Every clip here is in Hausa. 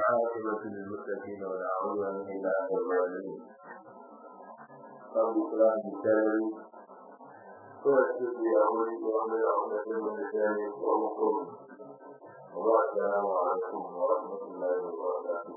والعاقبة للمتقين ولا عدوان إلا على الظالمين رب اشرح لي صدري ويسر لي أمري وأحلل عقدة من لساني يفقهوا قولي السلام عليكم ورحمة الله وبركاته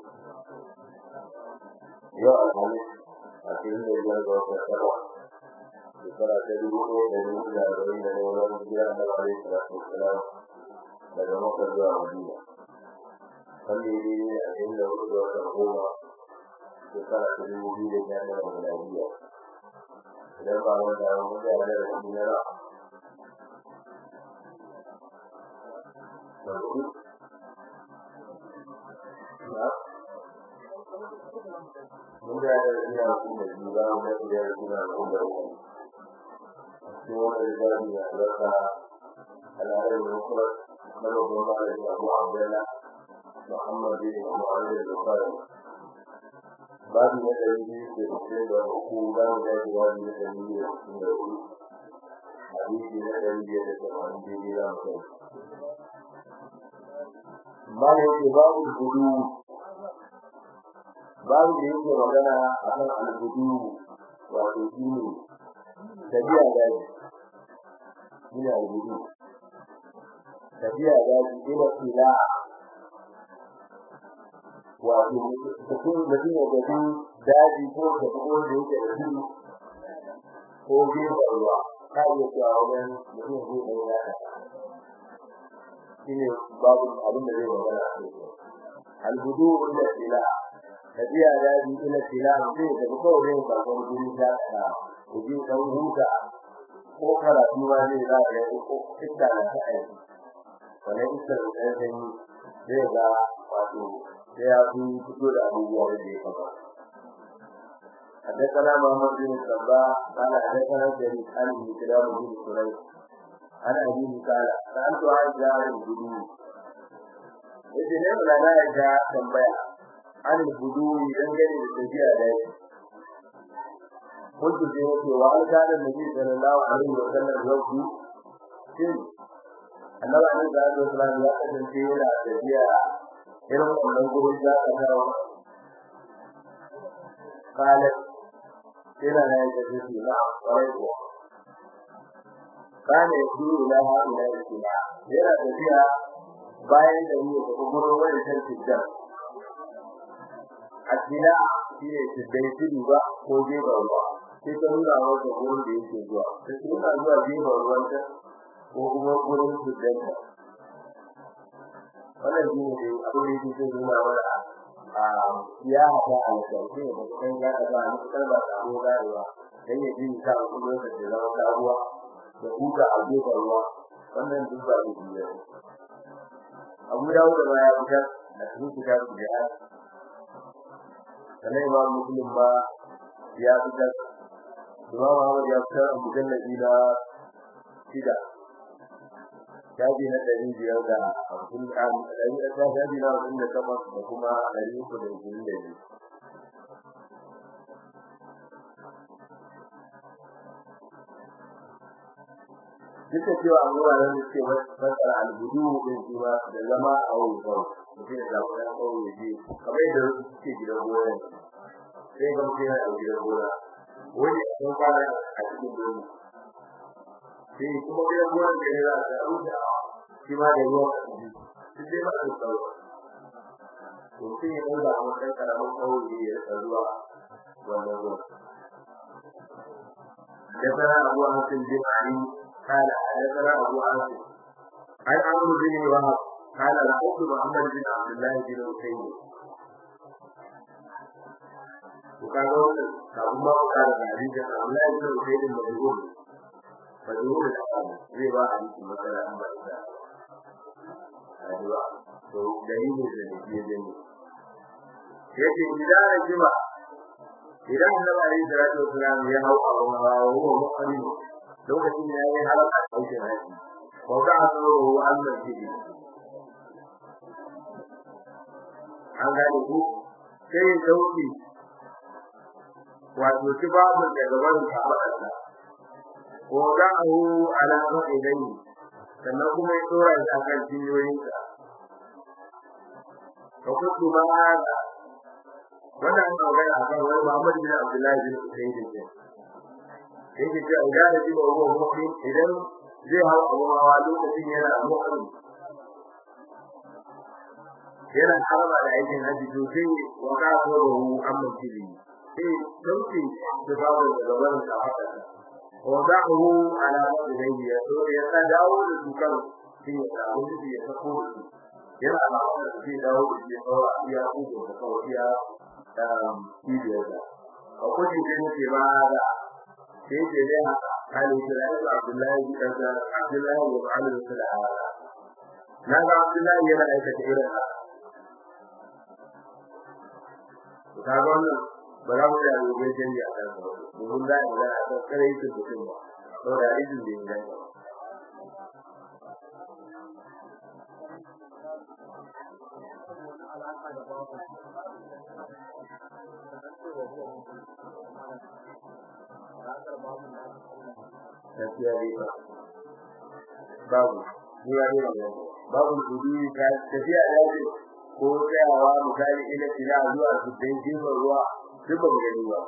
يا الحميد أكيد الله وبركاته shekara ta dubu ɗaya da dubu da arba'in da ɗaya wani hijira na alaihi salatu wassalam daga Makka zuwa Madina wanda ya daidai a cikin da hudu da watan goma shekara ta dubu biyu da sha tara miladiya idan ba wanda ya mutu a da rashi na ra mun da da rashi na hukun da biyu ba mu da rashi na hukun da uku سوى الرجال يحدث العلم المفرد بلغ مالك ابو عبد الله محمد بن معاذ البخاري باب الذي في السنة والحكومة ذات باب الذي في السنة حديث الذي يتسمع به لا مكان ما yake babu gudu babu da yake magana akan al-gudu wato shine tafiya daji ina gudu tafiya daji ina fila wato mutum mutum ya gaji daji ko da ko da yake da shi ko gefen ruwa ka iya cewa wajen mutum zai ɗaya ya shi ne babu abin da zai magana a kai alhudu ila fila tafiya daji ila fila mutum ya tafi kawai zai karɓar guri ta ku ji dan huta ko karatu ma zai za ka yi ko iska na ta aiki wannan iska da ta yi zai ga wato sai ya fi fito da abubuwa da ya kama حدثنا محمد بن الصباح قال حدثنا جرير عن كلام بن سريج عن أبيه قال سألت عائشة عن الهدوء إذن لا لا يجا تنبيع عن الهدوء دنجل بالتجيء ذلك قلت في نفسي وهل كان النبي صلى الله عليه وسلم يوفي shin annabi alaihi salatu wasallam ya kasance yana tafiya irin wannan gurin da aka dawo kalat yana da yake tafi na kwarai ko kana yi ila ha ila ila yana tafiya bayan da ni da gurin wani sarki da akila shine tibai tudu ba ko jefa ruwa sai ta nuna masa gurin da yake zuwa ta nuna zuwa jefa ruwan ta ko kuma gurin tibai ta wannan shi ne abin da yake nuna mana a ya haɗa a lantarki da kan ya haɗa a cikin ba ta ko garewa dan ya ji ta a kullum da ke zama sabuwa da huta a jefa ruwa wannan duk ba da biyu abu dawo da ya fitar da cikin kitabu da ya sannan imam muslim ba ya fitar imam ahmad ya fitar a mujalladi na shida shafi na ɗari biyar da hamsin ɗari da shafi na hamsin da takwas da kuma ɗari uku da ishirin da biyu duk da cewa an wuraren da suke fassara albudu din shi ma da zama a wuri kawai mutum ya zaɓi ɗan kawai ya je kamar yadda suke gidan gona sai ga mutum yana gidan gona wani sun fara a cikin domi sai kuma gidan gona da ya za a rusa shi ma da ruwan su sai ba su tsawo to sai ya ɗauka a matsayin ƙaramin kawai ya rika zuwa wannan ruwan حدثنا أبو عاصم بن علي قال حدثنا أبو عاصم عن عمرو بن وهب قال لقيت محمد بن عبد الله بن حسين وكان كابو ما كان حديث عبد الله بن حسين مجهول مجهول الحال زي ما حديث مثلا أما إذا أيوة to dalilin da nake gani yace idan rajima idan annabi alayhi salatu wasalam ya hau abu hawa huwa muqaddim lokacin da yayi halaka aikin haji ko ka asoro Allah shi an gane ku sai dauki wato babu da gaban kafarsa ko da hu ala ilayhi sannan kuma ya tsora shi akan jinyoyinsa fa kuntu ma hada wannan an magana a kan wani Muhammad bin Abdullah bin Usayd ne yake cewa idan da ji ba ruwa mu'min idan zai hawa abu hawa lokacin yana mu'min yana harba da aikin haji to sai wa ka ko da hu amma kiri sai sauki da babu da gaban da haka wa da'uhu ala wajhihi ya so ya ta dawo da su kan sai ya samu shi ya sako shi yana da sai dawo da shi kawai iya ku da kawai iya um kibiyar da akwai shi ne ke ba da sai ke da hali da Abdullahi bin Abdullahi bin Ali bin Sa'ad na ga Abdullahi yana aikata irin haka kaga wannan ba za mu da gobe canji a kan sa domin za mu ga a kan kare shi mutum ba saboda izin da yana ba Tafiya dai ba. Babu, ni ya ne babu kudi ka tafiya da shi ko tsayawa misali ila ila zuwa su dan jima ruwa duk ba gani ba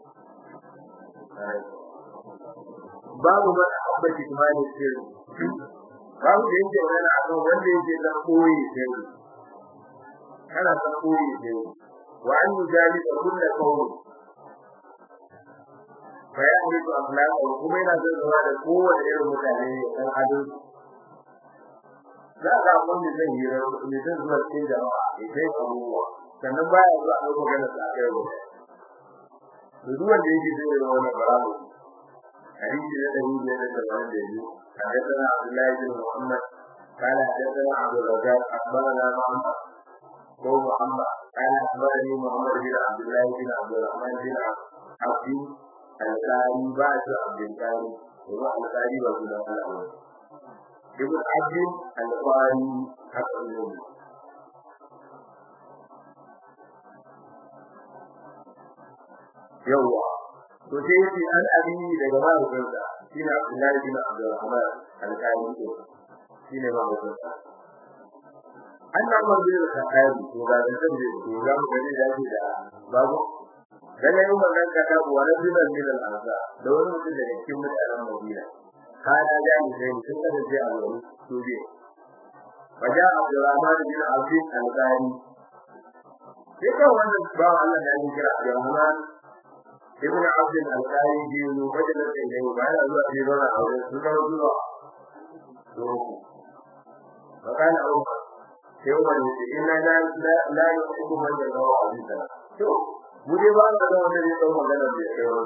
babu ba abbaci kuma ne sirri babu da yake wani akan wanda yake da koyi sirri kana da koyi sirri wa an yujali da kullu qawli fa ya yi to akhlaq kuma yana da zama da kowace irin mutane ne kan adalci za ga wanda zai yi ne zai zuwa cikin jama'a ya kai abubuwa sannan baya zuwa a magana sa kai ba duk wanda yake zai yi wannan baramu hadisi da dari ne da tabbata da yi حدثنا عبد الله بن محمد قال حدثنا عبد الرزاق اخبرنا محمد هو محمد قال اخبرني محمد بن عبد الله بن عبد الرحمن بن عبد القاري بعد عبد القاري هو القاري وابن الله ابن عبد القاري حق النبي yawwa to sai yace an abini daga mahaifinsa shine Abdullahi bin Abdurrahman al-Qadi ko shine mahaifinsa annan manzil al-Qadi to ga da zan je to ga mu gani da shi da babu dan yayin wannan kaka wa rajulan min al-azza da wani mutum daga cikin mutanen Madina kana da ni sai sun kada je a wurin to je waja Abdurrahman bin Abdul al-Qadi sai kan wannan ba Allah da ya kira Abdurrahman ibn abd al-qari bi mubadala ilayhi ba'da zuwa fi rana aure sun ga zuwa to bakana aure sai umar ne ce inna la la la yuhibbu man yadawu abida to mu dai ba ga wanda ne tsawon magana da ya kai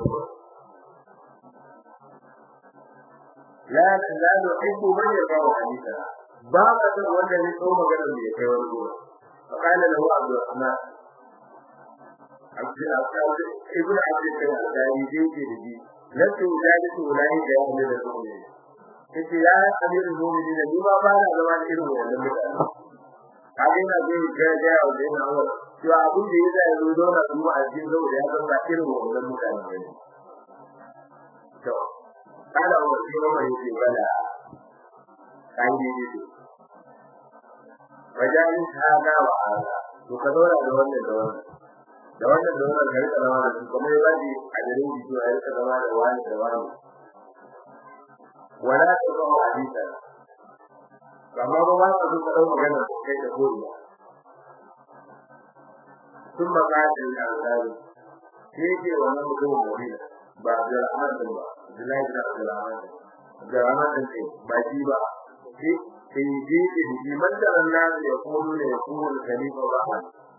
la la yuhibbu man yadawu abida ba ga wanda ne tsawon magana da ya kai wani bakana lahu abdurrahman ابن عبد ابن عبد الداري ديكي دي لست ذلك ولاي da yake da su ne yace ya amir mu'minin ni ba ba na zama da irin wannan mutane kage na zai ga ga da ina wa to abin da yasa yazo dole su a cikin zo da ya san ba irin wannan mutane ne to kada wa shi ma yake bala kai ne ne wajen hada wa hada to ka dora da wannan da wannan da wannan da wannan gari zama da su kuma ya bani a garin jiki a rika zama da wani da wani wala ta zama hadisa amma ba ba su ka dau magana kai da gori sun makasin al-azari sai ke wannan mutum mawina ba da rahman din ba Abdullahi bin Abdurrahman da rahman din ce ba shi ba sai sai ji ji man da Allah ya kono ne ya kono khalifa rahman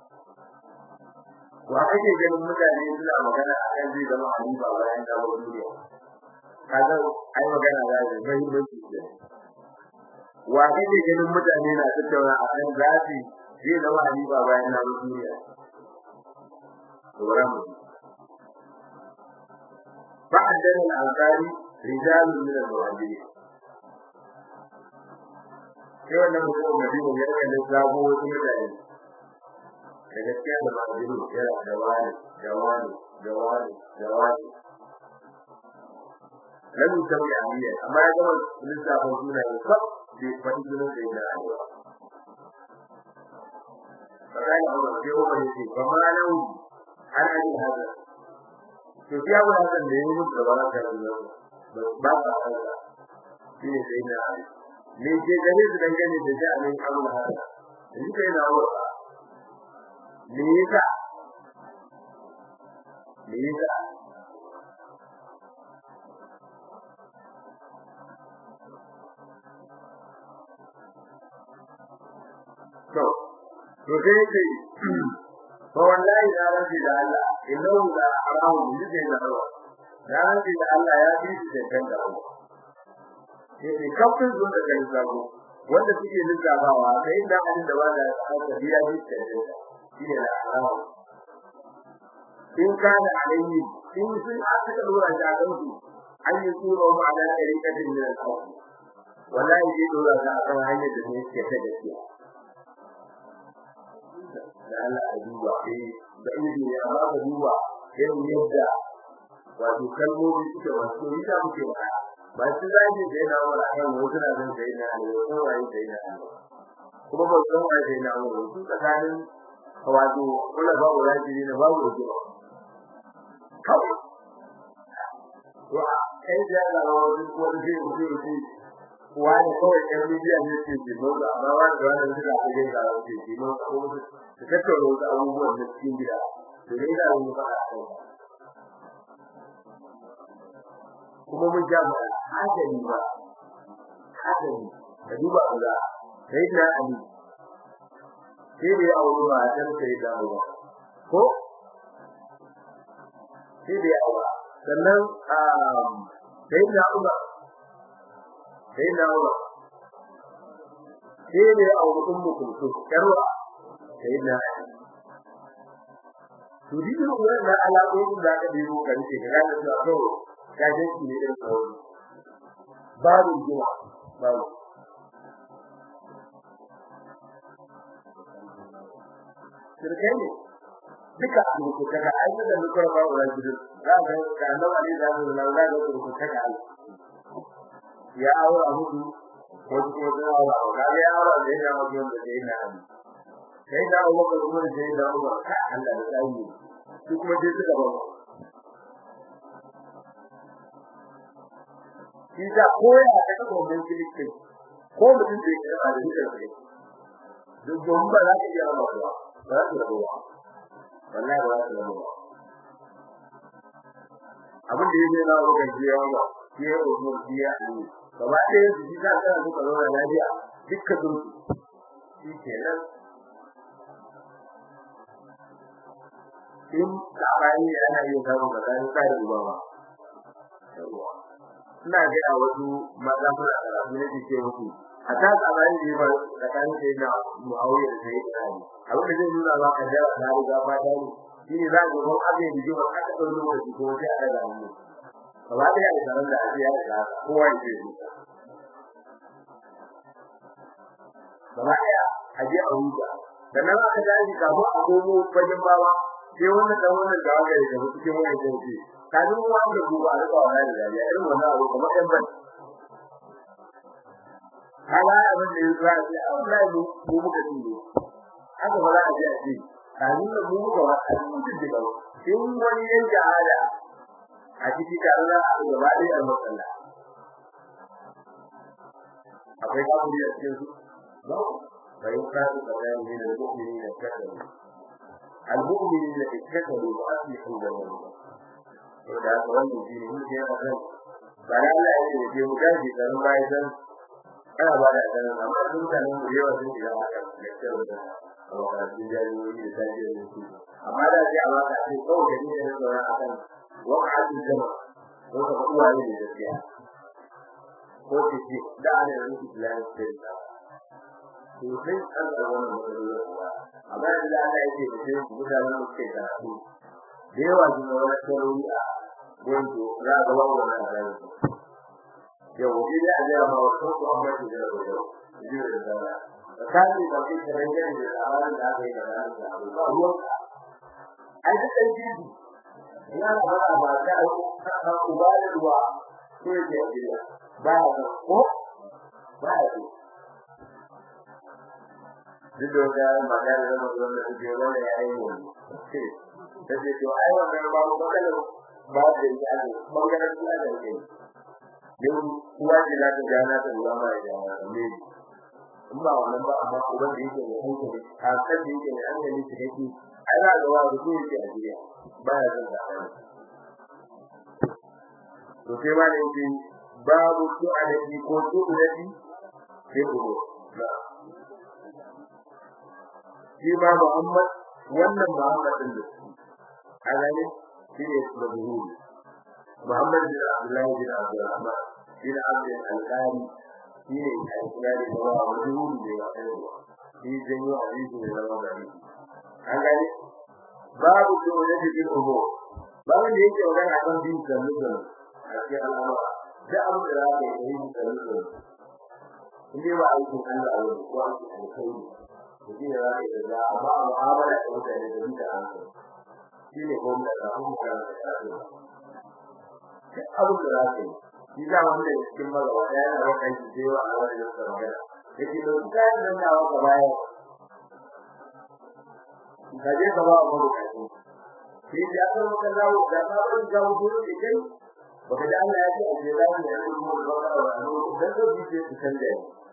wa kake ganin mutane suna magana akan zai zama halifa bayan da wani duniya kaga ai magana da zai muhimmanci ce wa kake ganin mutane na tattauna akan zafi zai zama halifa bayan da wani duniya dora mu ba'dan al-ansari rijal min al-muhajirin sai wannan mutum madina ya kalle sabo wasu mutane da gaskiya da majiru yana da wani da wani da wani da wani lam yusawi aliya amma ya gama lissafin suna yin sab da fadi sunan da yana aliya فقال عمر في عمر يقول فما له عن أبي هذا to ya ba hakan da yayi mutu da baraka da ba ba haka shi ne sai na ne ke gare su dangane da jami'in Allah haka ni kai na wata me yasa me yasa to to sai ce to wallahi da rabbi da Allah innahu la arahu bi da Allah da rabbi da Allah ya bi shi da da Allah sai kafin zo da kai zago wanda suke lissafawa sai da abin da wanda aka biya shi da da shi ne da arahu in kana alayhi in sun aka dora da kansu an yi tsoro ma da rikatin da Allah wallahi zai dora da akan hanyar da ne ke ta gaskiya da Allah a duba eh da ido ne amma ka duba irin yadda wato kalmomi suke wato ni da muke ba ba su zai da yana wala kan wasu na zan sai na ne ko wai sai na kuma ba san wai sai na wala su tsakanin wato kula ba wala ji ne ba wala ji kawai to kai da Allah wani ko da zai mutu wani kawai ɗan miliyan ne ke jimo da amma wani da wani suka ake yin da ke jimo ko su tattauna wasu abubuwan da cikin gida to dai da wani ba a kai kuma mun ja ba hadari ba hadari da duba ga sai da ali sai da ya aure ba dan sai da aure ko sai da ya aure sannan sai da Umar sai na wa sai ne a wurin mutuntu karwa sai na to din wannan alaƙoƙin da aka biyo kan ce ga da su to ga je ki ne da sauri babu jima babu sirkai ne duka abu ko kaga ayyuka da muka ba wa gidan za ga ga nan ali da Allah da ga ko kaga ya aura hudu wasu kuma sun aura ga ya aura da ya aura da da yana ali sai da Allah ko kuma da ya aura ka Allah da sai su kuma sai suka ba shi da koya da ka ko mun kilike ko mutum da ya da shi kai duk don ba za ka iya ba ba za ka ba wallahi ba za ka ba abin da yake na wurin jiya ba ke umur jiya ne gaba ɗaya su ji za ka suka zo da lafiya dukkan su shi kenan in sabani ana yin samun tsakanin kai da uba ba ina ga a wasu maza muna karatu ne ke ce musu a ta sabani ne ba tsakanin sai na muawiya da sai da ali abin da zai nuna ba ka jira na riga ba da ni shine za ka ga abin da jiwa aka ɗau lokaci ko sai a daga mu gaba ɗaya da tsaron da ake yada da kowa ya ce gaba ɗaya a je a huta sannan aka daji kafin a komo fagen bawa sai wannan dan wannan da aka yi da cikin wannan jinsi kafin ruwa da duba a rika wannan da dariya irin wannan abu kamar ɗan ban kala abin da ya zuwa sai Allah ya mu muka tindo haka ba za a je a ce kafin da mu muka wata cikin da gaba in wani yan jahada a cikin tare da gaba ɗaya a matsala akwai kafin da cikin su ba bayan kasu tsakanin ne da mu'mini da kafiri المؤمنين اتكلوا واصلحوا بينهم ودا wannan shine mun ce akan bara Allah ya ce ke mugaji dan bai dan ana ba da dan amma sun tana mu yawa sun ji haka lecture da Allah ya ji jami'i da taji da su amma da ji a waka ce ko da ni da sauran akan waqa'atul jama ko ka kuwa ne da gaskiya ko ce ce da ana da rubutu Islam sai da to sai an ga wannan matsalolin amma da Allah yake da shi mutanen da suke karatu da yawa sun ga wani sarori a wanda za ga wannan rayuwa yau shi da Allah ma wato ko amma shi da yau ji da dala da kai da kai da rangin da tsarin da aka yi da ran da ba ruwa ai da kai ji ina da ba ba da ka ku ba da ruwa ko ya ji ba ko ba duk da wata magana da zama zuwa da suke wanda ya yi mu ta ce to ai wannan ba mu bakala ba da ya ne bangaren su da ke yau kuwa ce za ta gana ta ruwa ma ya ne in ba wannan ba amma uban da yake da hankali a kan da yake da hankali su yake ai na ga wani su yake a duniya ba ya zan da to sai ma da yake babu su a da ko su da shi sai ku na shi ma Muhammad wannan Muhammad din da a gane shi ne mabuhuri Muhammad bin Abdullah bin Abdurrahman bin Abdul Al-Qari shi ne al-Qari da wa mabuhuri ne ba kai ba shi janyo hadisi ne zama da hadisi an gane babu dole da bin umu babu da yake magana akan bin sallu sallu a cikin al'amura da abu da za ka yi yin sallu sallu in dai ba aikin Allah a wani ko aikin alkhairi mutum ya zai da amma mu'amala da mutane da mutum an san shi ne ko da ka kuma ka da shi duk abu da za ka yi shi da wanda ya cikin magawa da yana da kai shi sai wa Allah ya tsara magana yake da duka da nan da ka baya ka je ka ba mu da kai shi da aka maka zawo da ka ba da zawo dole ne kai baka da Allah ya ce a je da ne ya mu da ba da wani dan da bi ce san da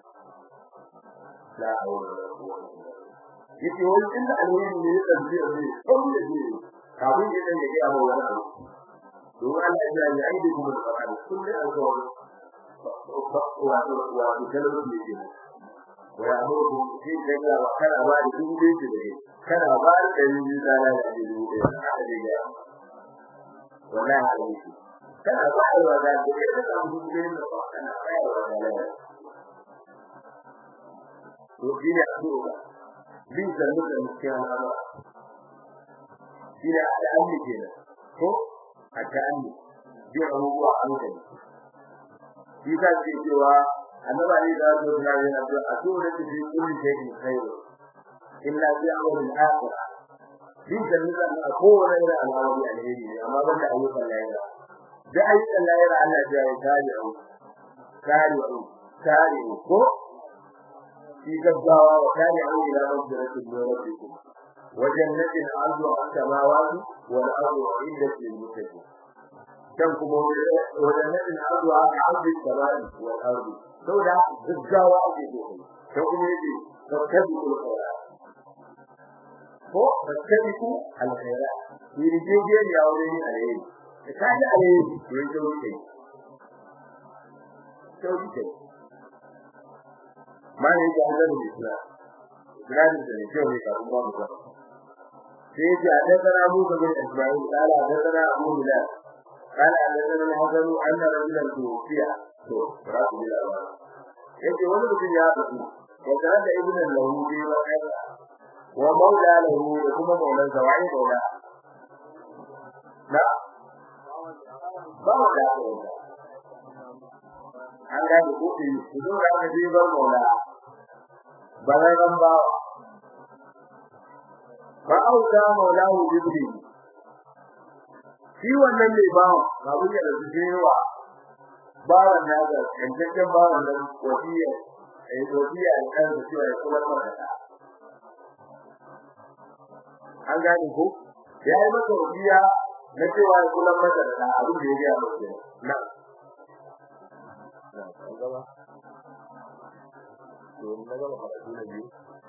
la hawla wala quwwata yake wani inda alheri ne ya tsaye ne kuma da ne kafin ya dan ya ga wani abu don Allah ya yi aidi kuma da fara kullu alƙawari wa wa wa kalmar ne ke wa ya mu ku shi da wa kana ba da duk da yake ne kana ba da ni da da da duk da haka da ya wallahi alheri kana ba da wa da duk da da duk da kana ba da wa da to shi ne addu'a bin zannu da cikin al'amura shi ne al'amuri kenan ko a ta'anni bin abubuwa a hankali shi ta ce cewa annaba ne da wasu suna yin addu'a a so da su fi kulli shay'in khairu illa bi amrin akhir bin zannu da a kowane irin al'amari alheri ne amma ban da ayyukan lahira da ayyukan lahira Allah ya yi tari'u tari'u tari'u ko في جزاوة وتابعوا إلى مغفرة من ربكم وجنة عرضها السماوات والأرض أعدت للمتقين كم وجنة عرضها كعرض السماء والأرض سودا جزاوة أجدهم كم يجي فاتبقوا الخيرات ko fattabiku alkhairat ni rijeje ne a wurin alheri ka kaji alheri to yanzu wuce to wuce mana yake an zama islam islam da ne kyau ne kafin ba mu ba sai yake a tattara mu ga bin ismail kala a tattara abu bilal kala a tattara al-hasan anna rajulan tufiya to rabu bilal yake wani mutum ya fadi ya tare da ibn lahu bi wa kaza wa maula lahu da kuma maulan zawai maula na ba mu da an gane ko ki ku da ka je bar maula balaran ba ba auta maulahu jibri shi wannan ne ba babu ya da jewa ba wannan da kankan ba wannan wasiya ai wasiya an kan da cewa ya kula da an gane ko ya yi masa wasiya na cewa ya kula masa da abin da ya ga masa na an gaba to na gaba karatu na biyu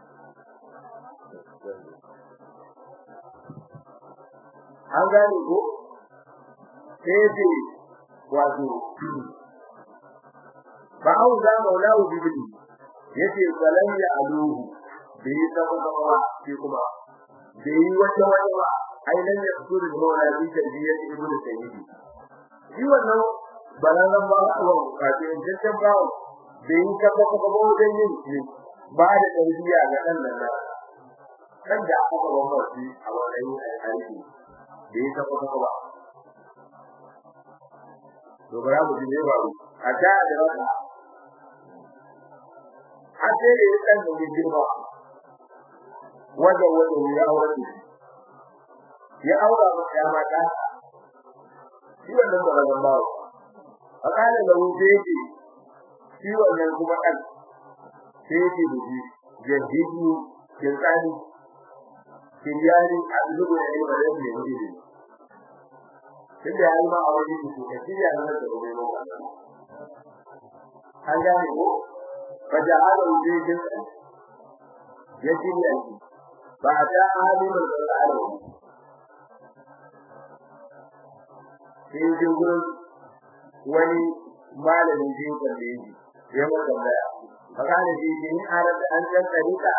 an gane ko sai ce wato ba au za maulahu bibili yace salam ya aluhu bai saba ba shi kuma bai wata wata ba ai nan ya fito da maula bi tarbiyyar ibnu sayyidi shi wannan balaran ba wa kafin tantan ba bai yi kafa kafa ba wajen yin shi ba da tarbiyya ga dan nan kan da aka ba mu shi a wannan aiki bai yi kafa kafa ba to bara mu ji ne ba a ta da raka a ce da ya kan da girma wanda wanda ya aure ya aura mata ya mata shi wannan balaran ba fakala da wuce yake shi wannan kuma kan sai yake da shi jahidu kirkani kiryani a zuwa da ilmi da ne ne tunda yayi ma a wajen su ka kirya nan da gobe mu an gane ko faja'ala wujudin ya kirya shi ba ta alimul al'alam sai ji gurin wani malamin jin da yake ya maka tambaya fakana shi in arada an san tarika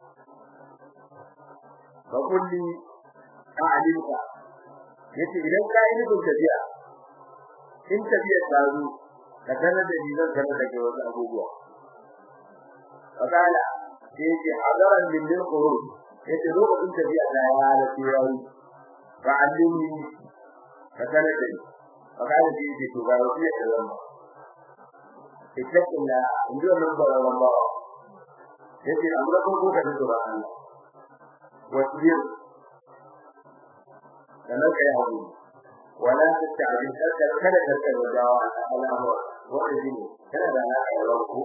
fa kulli a'limka yace idan ka yi nufin tafiya in tafiya ta zo ka sanar da ni zan sanar da kai wasu abubuwa fakana sai yace hadaran min lil khuruj yace lokacin tafiya ta ya halatta yayi fa allimni ka sanar da ni fakana sai yace to ga wasu ya zama ittaqilla inda nan ba ran ba yace amma ko ko ka tsora Allah wasbir kana kai hawo wala tasta'jil kada kada kada wajawa al'amur wanda shine kana da alaka da ko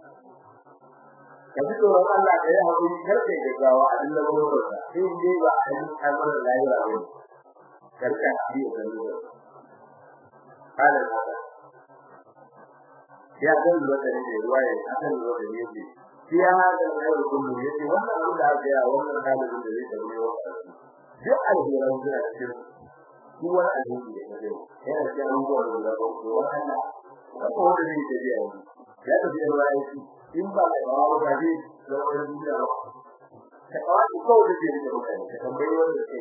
kaji to Allah kai hawo kar kai gaggawa a dinga gurbin sa sai dai ba a yi amana lahira ba karka yi da ruwa قال هذا ya san da da ne ruwaya akan da da ne ce shi ya da ne kullu yace wannan abu da aka yi wannan dalilin da zai tabbata wa duk alheran da cikin duk wani alheri da kake yana cikin abubuwan da za ku ko wannan ko da zai tafi ya yi ya tafi da ruwaya shi in ba da ba ba ji da wani duniya ba ka kawai ko da zai da mutane ka tambayi wanda ke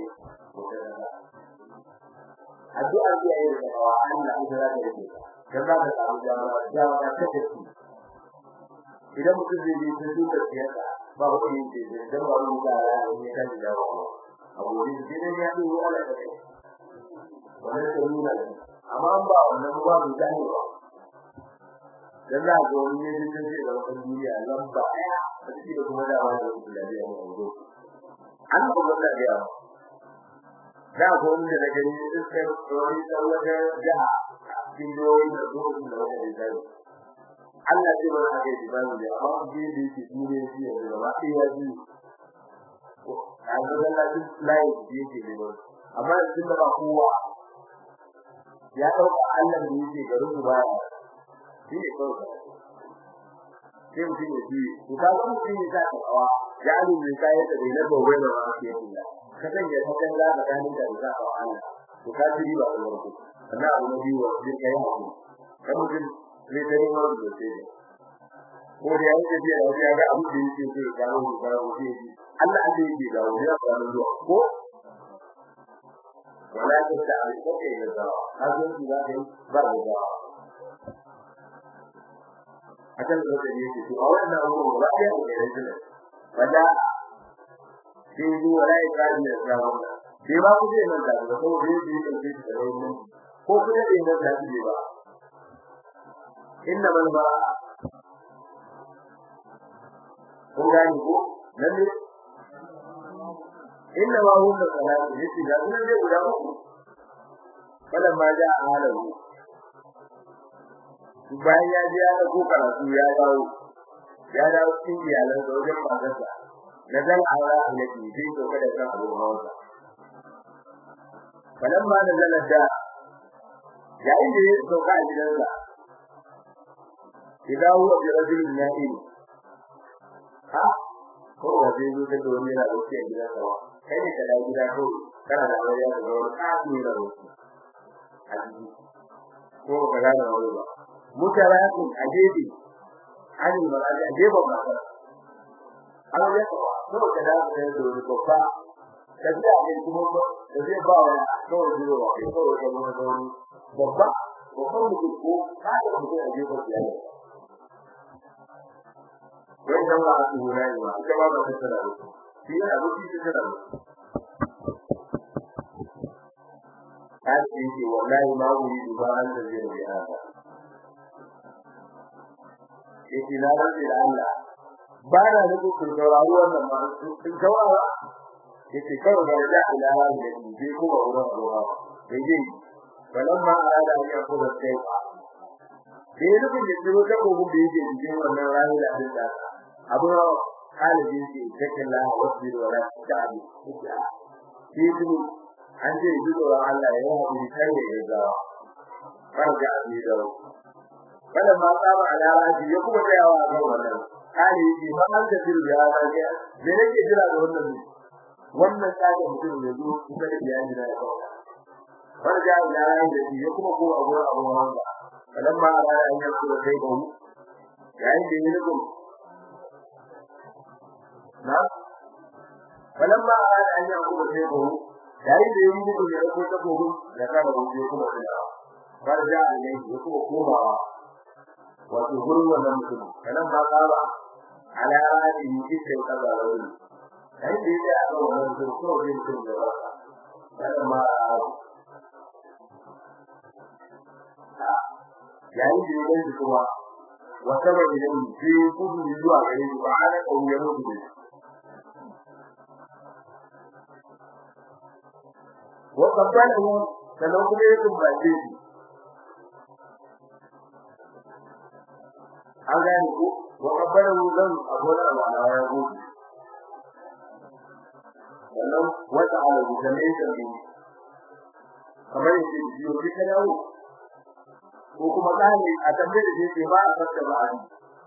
addu'a da yayi da Allah Allah ya rage dan za ka samu jama'a jama'a ta tafi idan mutum zai yi ta duka siyasa ba ku yi ce dan ba mu da ne kan da dawo abu ne da ne ya yi wala da kai wannan sai nuna amma ba wannan ba mu da ne ba dan za ga wani ne da zai da wannan duniya lamba daya a cikin kuma da wani da ya yi mu Allah ba da ya da ko wanda da gani sai wani tsawaje jaha cikin doyi da doyi da wani da zai Allah zai ba ka ji ba mu da amma ji da yake dure shi da gaba sai ya ji a ga Allah ji lai ji yake da ba amma din da ba kowa ya dauka Allah da yake garin mu ba shi ne kawai sai mutum ya ji to ka ga mutum ya ta kawa ya alu ne kai da bai na gobe da ba ke yi ka san ya san da ga ganin da za ka Allah to ka ji ba da warko sannan abu na biyu wa zai kai hakuri kan mutum zai tare ma da sai ko da yayin da biya da ga abu da yake sai ga mu ga mu sai Allah Allah yake ga wani ya fara zuwa ko wala ta ta ko ke da za a zo ki da kai ba da za akan da da yake to a wannan abu ba ya da yake wanda sai ji wala ya ga ni da wannan sai ba ku zai nan da ba ko zai ji da shi da wannan ko kuma da nan da shi ba inna man ba kun gani ko lalle inna ma hu da salatu yace da kuma zai guda uku kada ma ja halahu bayan ya ji ya ko karatu ya dawo ya dawo cikin iyalan da wajen matarsa da zan aura annabi sai to kada kan abu hawa falamma nazala da yayin da ya sauka a gidansa idan huwa bi rajulin na'im ha ko da zai zo da wani yana da shi a gidansa ba kai ne ka dawo gida ko kana da wani da wani kafi da wani a jiki ko ka ga da wani ba mutarakin a gefe an yi ba a gefe ba an yi ko ko ka da wani da wani babba da zai ne kuma da zai ba wa kawai zuwa wa kai kawai da wani wani babba babban mutum ko ka da mutum a gefe ya ne wai dan ba su hura ne ba ita ba ba ta tsara shi yana rufi ta tsara Hadi yake wallahi ma wuri duba an da zai yi haka. Yake na rantsi da Allah ba na nufin kun saurari wannan ba kun saurara yake kawai ga da ilaha da ni bai kuma wurin ruwa bai je balamma arada an yakuna sai ba bai nufin da tsiro ta kogun da yake cikin wannan rani da abin da abu kalibi ce cikin la wasu da wala ta'abi shi duk an ce duk da Allah ya yi kai ne ga farga abi da kada ma tsaba alaraji ya kuma tsayawa a kan wannan kali ji ba an da jiru ya ga ne me nake jira da wannan ne wannan kaga mutum ne zo kuma da iyali da kawai farga alaraji da ya kuma ko abu abu wanda kalan ma alaraji ya kuma kai ba yayin da yake ko na kalan ma alaraji ya kuma kai ba yayin da yake ko ya ko ta gogo da kana gogo kuma da farja ne ya kuma komawa wato gurin wannan mutum kanan ba kaba ala radi cikin kaza wani kai da ya ga wannan mutum ko da mutum da ba kada ma yayin da ya ga kuma wata ba da yin ji kudu zuwa gare shi ba ana kauye mutu ne wa qabbalahu sanan kuma ya tumbace shi an gane ko wa kabbaru dan abuna wa na ya go wannan wata ala da ne ta ne kamar yake biyo ki ta dawo ko kuma tsani a tambaye da yake ba a fata ba a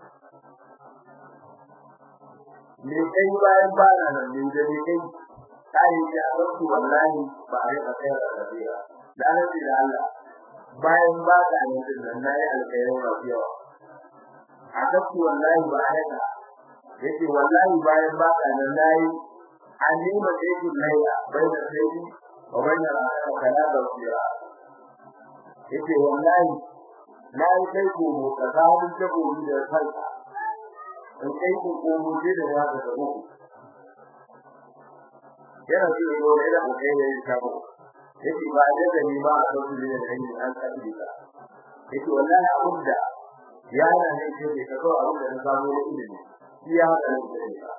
ne kai bayan ba na nan ne da ne kai kai ya dauki wallahi ba a rika kai da tafiya dan da Allah bayan ba ka ne din nan nayi alƙawarin rafiya adabtu wallahi ba haka yace wallahi bayan ba ka nan nayi anima sai ku laila bayan sai wa bayan ra'aka kana da wasiya yace wallahi nayi kai ku mu tsakanin da ku da kanka in kai ku ko mu je da ya da ku yana so yo ne da kai ne ta ku yace ba da ni ba a dauki ne da ni an kaɗi ka yace wallahi abunda yana ne ce da kaso abin da na samu na ilimi shi ya hada ne da ka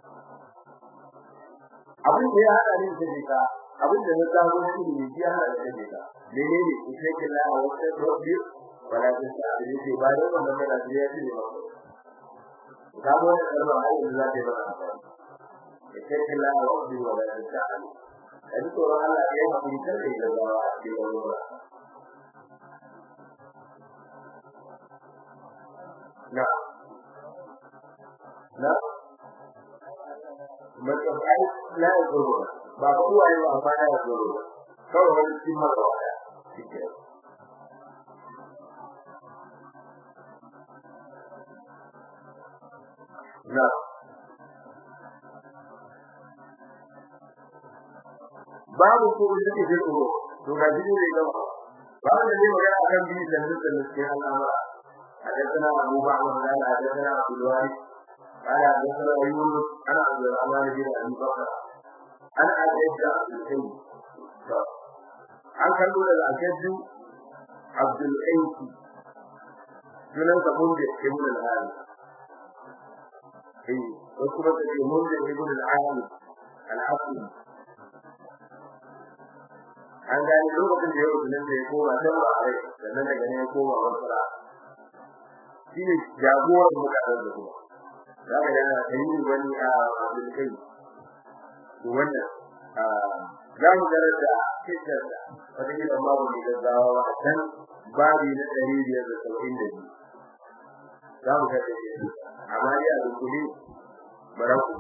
abin da ya hada ne da ka abin da na samu na ilimi shi ya hada ne da ka menene ku ce kin la wata rabbi wala ta abin da ba da wannan da ya ce ba ka mu da kalma ai da za ta ba ku ce kin la rabbi wala ta abin dan to Allah ya hakuri da da ba a cikin wannan نعم لا متفعل لا يضرون ba kowa yi ba ba ya zo kawai wani cikin mara waya shike na babu ko da ke jiro to ga jiro ne ga babu da ne magana kan bi da nutsa ne cikin al'amura حدثنا أبو بكر قال حدثنا عبد الوارث قال حدثنا يونس عن عبد الرحمن بن أبي بكر عن أبي عبد الحي عن كان دون الأجد عبد الحي sunan sa mun da ibn al-ali eh wasu ba da mun da ibn al-ali al-hasan an gani lokacin da ya rubuta nan da ya koma dan ba a rai sannan daga ne ya koma wasara shi ne jagoran mutanen da kuma za ka yana yi wani a abin kai wannan za mu garar da kitar da wata yi amma ba mu gaggawa a can babi na ɗari biyar da saba'in da biyu za mu garar da shi amma ya rukuni baraku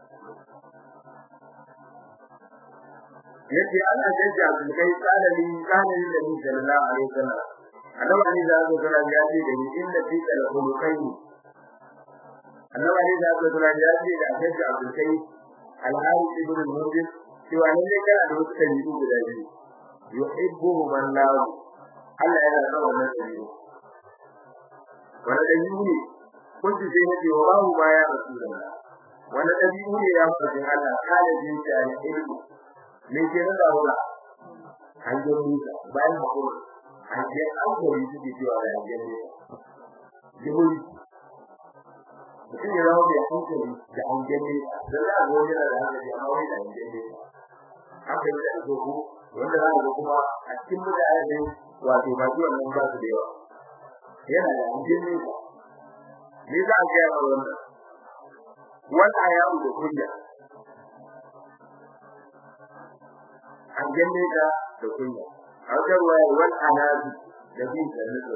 yace ana jajja abin kai tsalali tsalali da ni sallallahu alaihi wasallam annabi ali da aka kula ya ce da ni inda fi da khuluqai annabi ali da aka kula ya ce da aka ji abin kai al-harith ibn al-mujib cewa ne ne kana da wasu kalli guda biyu yuhibbu man la Allah yana son wannan kalli wanda da yuni kun ji sai ne wa babu baya rasulullah wanda da yuni ya fadi Allah kala jin ta ilmu ne ke da Allah an ji musa bayan hakuri hajjiyar alkawari suke cewa da hajjiyar ne jihuri mutum ya zama mai hankali da hajjiyar ne da za a gobe da hankali amma wai da hajjiyar ne haka yi da zogo wanda za a ga kuma a cikin mutane ne wato ba ji wannan ba su da yawa yana da hajjiyar ne ne za a gaya wa wannan wal ayamu da kunya an ganne da da kunya a wajen waya wal anabi da bin da nutsu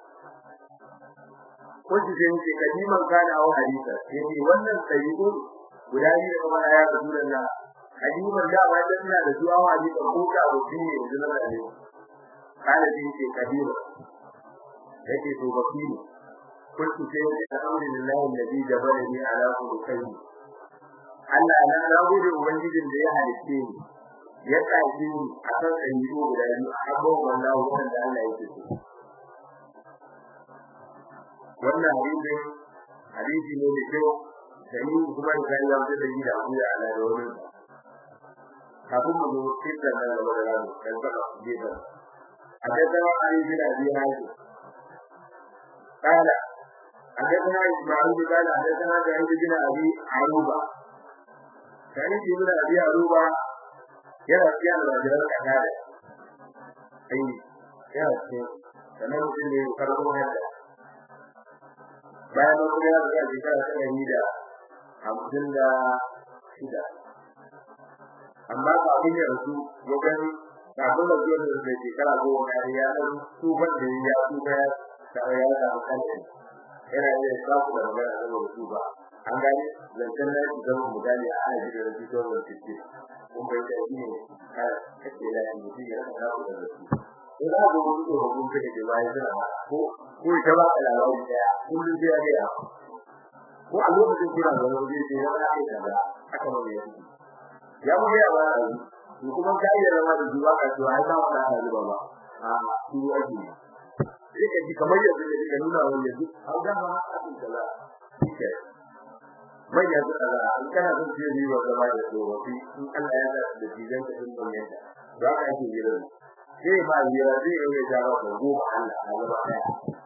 ko ji sai ce kadiman kana au hadisa sai wannan sayyidu guda biyu da kuma ya rasulullah hadiman da ba ta tana da zuwa hadisa ko ka abu ne yanzu na da ne kana din ce kadima yake to bakini kuntu sai da alhamdulillah alladhi jabalani ala kulli Allah na nagode ubangijin da ya halice ni ya kaji ni a kan tsayi guda biyu a abubuwan wallahi wanda Allah yake so wannan hadisi hadisi ne da kyau sai kuma da ya yi da gida ku ya ala da wani kafin mu zo kitan nan da wani rano kan saka gidan a daga ali bin abi haji kala a daga isma'il bin kala a daga da ali bin abi aruba sai bin abi aruba yana cikin alwajiran kanada ai yana cikin sanan mutum ne karɓo hadda bayan mun ya ga shekara ta ɗari da hamsin da shida amma ba abin da su wajen kafin da zuwa da shekara goma na ya ɗan tufan da ya tufa ya tare ya samu kanta yana iya samu da magana saboda su ba an gane zancen na yake zama misali a ana jikin da fito da fiske kun bai da shi ne kake da mutum ya rasa naku da su in za ku mutu da hukun kai da bayan suna ba ko ko ita ba ka labarin daya kullum sai ya ga ko a lokacin kuna da wani zai ya ba kai kaza haka ba ya yi ya mu ya ba a yi kuma ka iya zama da zuwa ka to ai ba wani ana zuba ba a su ake sai ka ji kamar yanzu ne ka nuna wani yanzu an ga ma a cikin kaza shike manya su kaza in kana son ce riba zama da tsofaffi in Allah ya sa da jigan ka din ban yadda za ka ake gidan sai ba jira zai yi ya jawo da goma Allah a gaba daya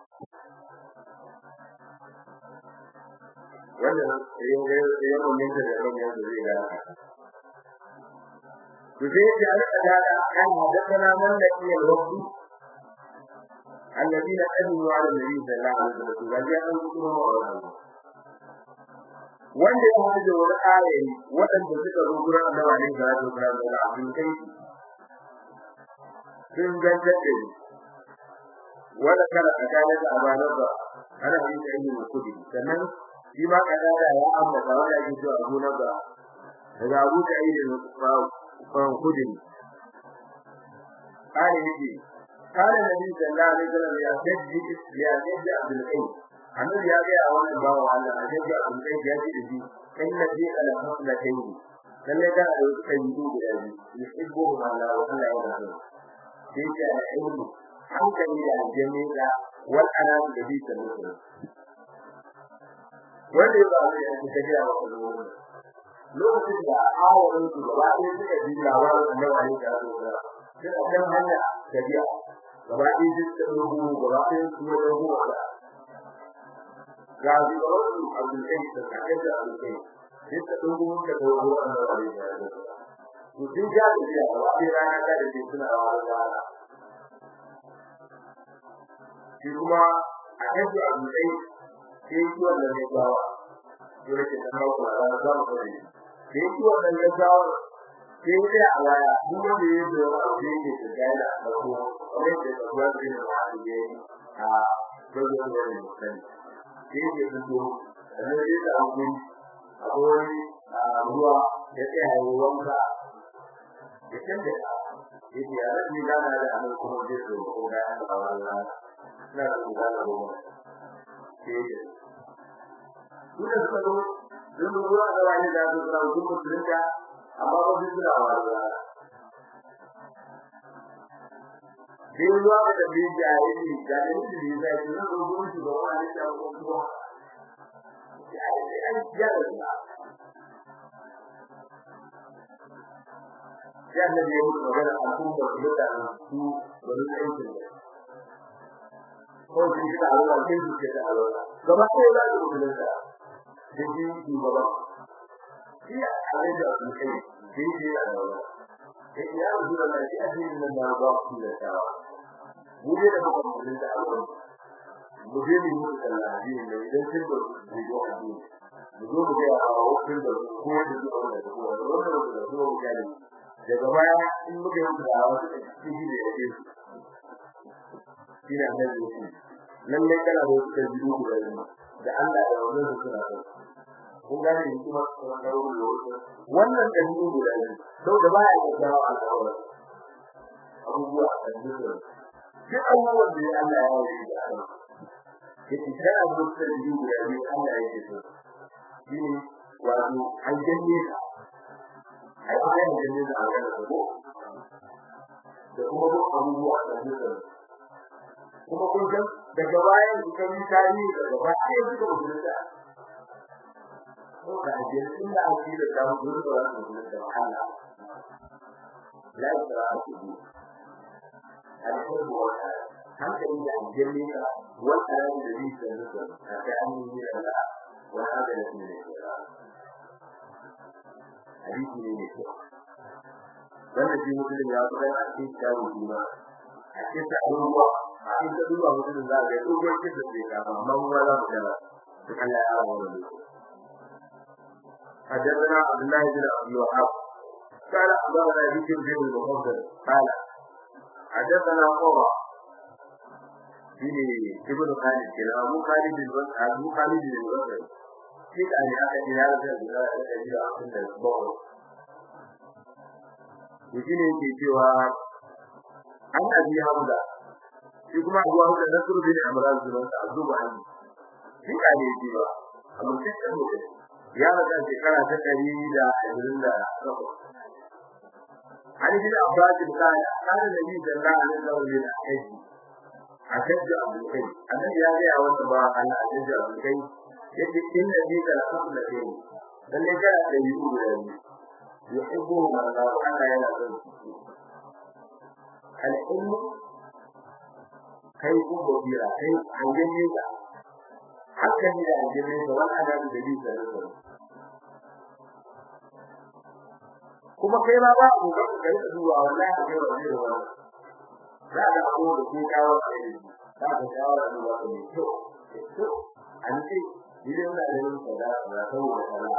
wannan yin ga yin mun da da ran yanzu zai ga to sai ya rika da kan hadathana man da ke waqti alladina kanu ala nabi sallallahu alaihi wasallam ga ya an kuma wannan wanda ya hada da wani ayoyi waɗanda suka zo gurin annabi alaihi salatu wasallam da abin kai sun gantar da ni wanda kana tsakanin da abanarsa ana yin da yin kudi sannan shi ma kadada ya ambata wanda ake cewa abu na ba daga abu da yi da kwan kudi kare yake kare nabi sallallahu alaihi wasallam ya daddi ya daddi abdul qayyim annabi ya ga wannan bawo Allah a daddi abdul qayyim ya ce da shi kai nabi ala haslatayn lalle da da kai yi guda biyu yuhibbu ma la wa Allah ya rahmu sai da ilmi hankali da aljanni da wal anam da bi ta mutu wanda ya ba ya ci tafiya wa kullum lokacin da awarin su gaba ɗaya suka ji labarin annabi da su da sai a kan hanya tafiya gaba ɗaya duk da rubu gaba ɗaya su da rubu da ga ji da wasu abdul kai da kai da abdul kai duk da rubu da rubu annabi da su to sun ja da biya gaba ɗaya rana ta da suna rawa da shi kuma a kashi a dutse sai yi wannan ne gawa dole ke san hauka a ranar zamu kare sai yi wannan ne gawa sai yi a waya duk wanda ya yi da wani abu yake da gaida a farko wanda ke da kuwa da yin wani ne a dogon wani mutane sai yi da fito sannan sai da hankali akwai wani ruwa ya tsaya yi wanka ya canza yake ya rabi gana da anan kuma zai zo ko da an ba wannan na da gana da mu ke kuma suka zo don ruwa da wani da su da su mutunta amma ba su da wani sai ruwa da bin jahili da ne shi da shi na ruwa shi da wani da kuma ai ai ya da ya da ne mu magana a cikin da su da su wani aikin da ko shi da Allah ke shi da Allah gaba ɗaya da su da ta da shi shi gaba shi a ne da su kai shi shi da Allah sai ya rubu da shi a cikin nan da ba su da ta mu ne da mutum da Allah mu je mu yi da Allah ne idan kin da su da mu zo mu ga a wakil da ko da su wanda su wanda wanda da su mu ga ne daga baya in muke yi da wasu cikin da yake shi ne annabi ya ce lalle kana da wasu biyu guda da Allah da wannan su suna da kun gane ni kuma kuma da wannan dalilin guda ne sau da baya da dawo a dawo abubuwa a cikin duk abubuwan da Allah ya yi da Allah yake kana da wasu biyu guda ne Allah ya yi su shi ne wato aljanne ka ai ba ya aljanne da Allah da ko da kuma duk abubuwa a cikin kuma kun san daga bayan kan tarihi daga bayan suka mutunta ko da ajiyar sun da ake da samu gudu da wasu mutunta Allah la yara a cikin alhurbu wa hankali da ajiyar ne ka wata ran da zai san zuwa a ta an yi da Allah wa hada da ne hadisi ne ne wannan shi mutum ya fara a cikin tarihi ma a cikin abubuwa a cikin duba mutum za ga dogon kin da zai kama amma mu za mu kana duk Allah ya rawa mu حدثنا عبد الله بن عبد الوهاب قال أخبرنا بشر بن المفضل قال حدثنا قرة بن ابن خالد كلا أبو خالد بن أبو خالد بن الوزن كيف أن يأتي إلى هذا الإلى أحسن الأسبوع وشين في سوى عن أبي حمزة shi kuma Abu Hurairah Nasr bin Imran bin Azuba an shi ka ne ji ba amma sai ka ne ya rada shekara ta dari da ashirin da takwas Ali bin Abbas bin Kala kana Nabi sallallahu alaihi wasallam ne aiki a kaji Abu Kai annabi ya ga wanda ba Allah a kaji Abu Kai yake in Nabi sallallahu alaihi wasallam dan ne kana da yi da ni yuhibbu man Allah yana son al-ilmu kai ko gobira kai hangen nesa haka ne da hangen nesa wani ana da dalili da nesa kuma kai ma ba ku ga kai da zuwa wallahi kai wa ne wa za ka ko da ke kawo kai za ka kawo da zuwa ne to to an ce idan da yin sada da saboda sada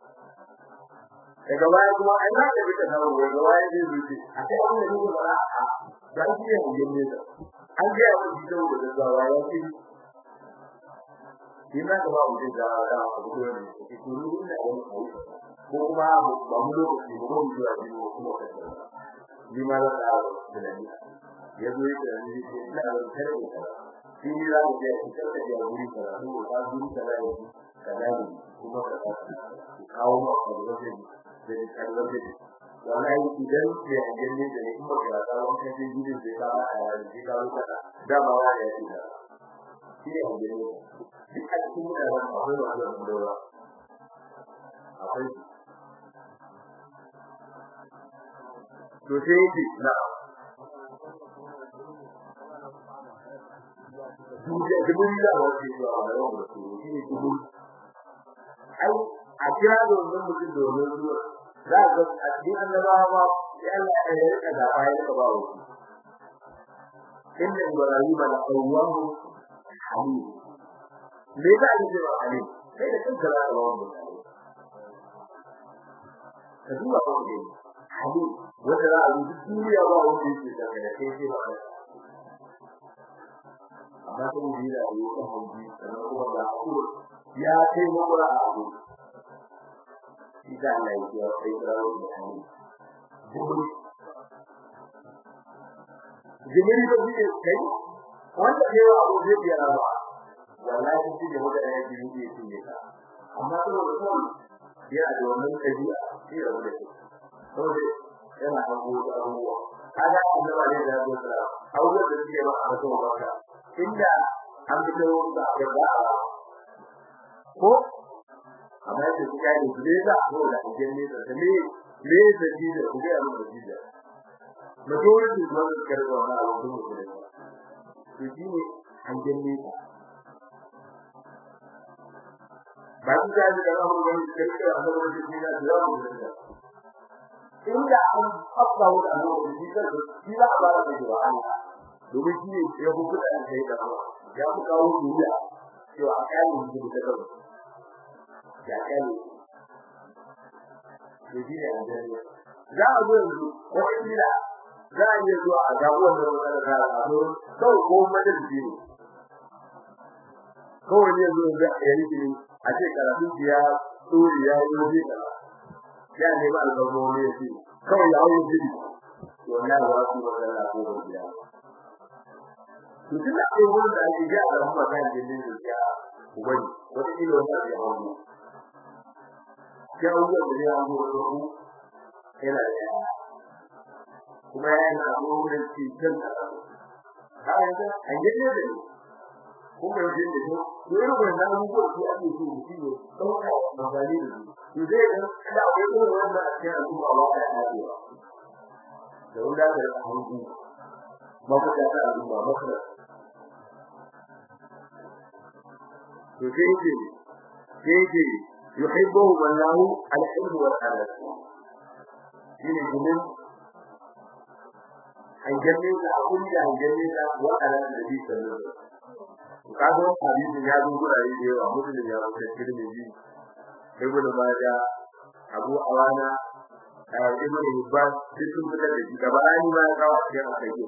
daga baya kuma ai za ka bi ta dawo daga baya zai zuci a kai an da ni ba a da shi ne hangen nesa an ga ya wuce da da zawa ya ce kina ga ba wuce da da abu da ne ke turu da wani kai ko kuma ba mu lokaci ba mu zuwa biyu kuma ka ni ma da da ni ya zo da ni ce ina da kare da shi ni da ga ya ce da ya wuri da ko ba wuri da ya ce kada ni kuma ka kawo ma ka da zai da kallon da wallahi idan ke gani da ne kuma ga ta wani kan gidan da ka a yaji ka ruka da ba wa ya ce shi ne gani duk a cikin da ran akwai wannan dora akwai to sai yake na Duje dubun da wace zuwa a yau da su shi ne dubun ai a kira da wannan mutum da wannan zuwa za ka a cikin annabawa ya Allah ya rika da bayan ka ba wuce inna ibrahim la qawwahu halim me za a yi wa halim sai da kanka za ka ba mu ka duba ko ne halim wanda za a yi duniya ba wanda yake da kai sai sai ba amma sai mu yi da yi kan hanji sannan kuma da ya kai makura a abu idan Allah ya yi Isra'ila da hannu jibri jibri ba shi kai wanda ke wa abu zai biya ba wallahi shi ne wanda ya ji ne shi ne ka amma to da kuma ya da wannan kabi'a shi da wanda ke saboda yana abu da abubuwa kaga annabi ne da ya tsara abubuwan da suke ba a mutum ba ka inda an fito da gaba ko amma yake kuka ne gure da ko da kuje ne da me me da ji da kuje a mun da ji da majority da wannan karwa na abu da kuje to ji ne an janne ka ba su ga da Allah mun gani da kake Allah mun ji da da mu da inda an afka wa Allah mun ji da shi za a ba da ji Allah domin shi ne ya hukunta da kai da Allah ya ku kawo duniya cewa a kai mun ji da kai ya kane to shi ne aljanna za a zo yanzu ko ila za a iya zuwa a gabo wannan matsalar da a zo kawai ko majalisi ne kawai ne zo da ya yi a ce karatu ya tsori ya yi waje kaza ya ne ba alƙawo ne shi kawai ya hawo jiri to wallahi wa su magana ko ba biya to tun da kai wurin da ake ga al'umma kan jinin da ya ubani wata kilo wanda ya hawo ya hawo da ya hawo da ku yana da kuma yana da wurin cikin da ha yanzu an yi ne da kuma yau da shi to irin wannan abubuwa su ake so shi ne dauka magani da su to zai ga da akwai irin wannan a cikin al'umma ba ta yi da wanda da hangu mafuta ta al'umma makara to sai yake sai yake yuhibbu wallahu al-ilm wal amal shine gumin hanjanne da abun da hanjanne da wa amal da bi sallallahu kaga hadisi ya zo gurare da yawa mutum ya wuce tirmidhi ibnu majah abu awana ibnu hibban duk sun fitar da shi gaba ni ma ya kawo cikin akaiyo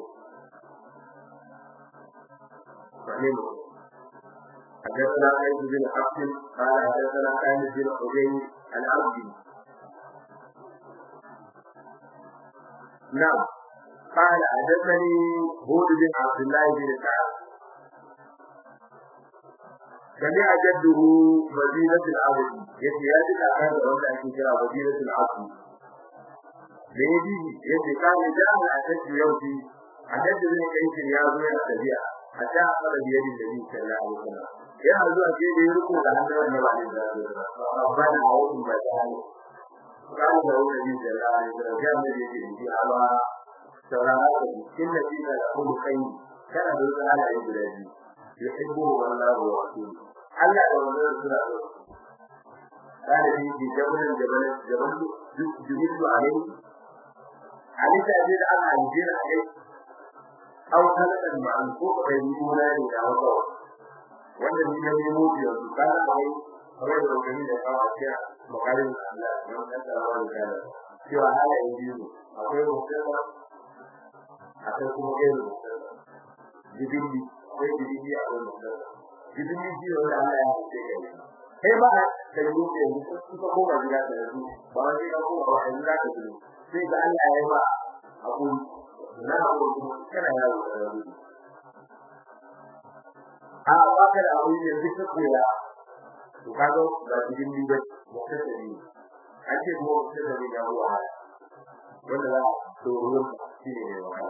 فهمت حدثنا عيد بن حفص قال حدثنا خالد بن حجين العبدي نعم قال حدثني هود بن عبد الله بن سعد سمع جده مدينة العبد يتيادك أخذ وانت أكي كرا مدينة العبد ليدي يتي كان جاء الأسد يوتي أسد بن كيس يازو يتبيع حتى أخذ بيد النبي صلى الله عليه وسلم يا هذا أكيد يركو لأنه النبي عليه الصلاة والسلام ربنا أعوذ بك قال له النبي صلى الله عليه وسلم جاء النبي في على سورة إن فيك لكل خير كان ذلك على عباده يحبه الله ورسوله Allah da wannan suna so kana ji ji jabalan jabalan jabalan jubilu alai ali ta ji da Allah ji da alai au kaladan ma an ko kai ni gona ne da haka wanda ni ne mu biyo su kana ai kawai da gani da kawo ciya makarin Allah don kan da wani kana cewa halayen biyu akwai mutum akwai kuma gairu jibili akwai jibili akwai mutum jibili shi wanda Allah ya hace kai kai ba da yuke ne suka koma gida da su ba wani ka koma ba in za ka ji sai ga Allah ya ba abu na abu kana yawo da rabu a ba ka da abu ne duk ka koya to kaga ba jibili ba mutum da ni an ce kuma mutum da ni ya ruwa wanda za to ruwan shi ne wahala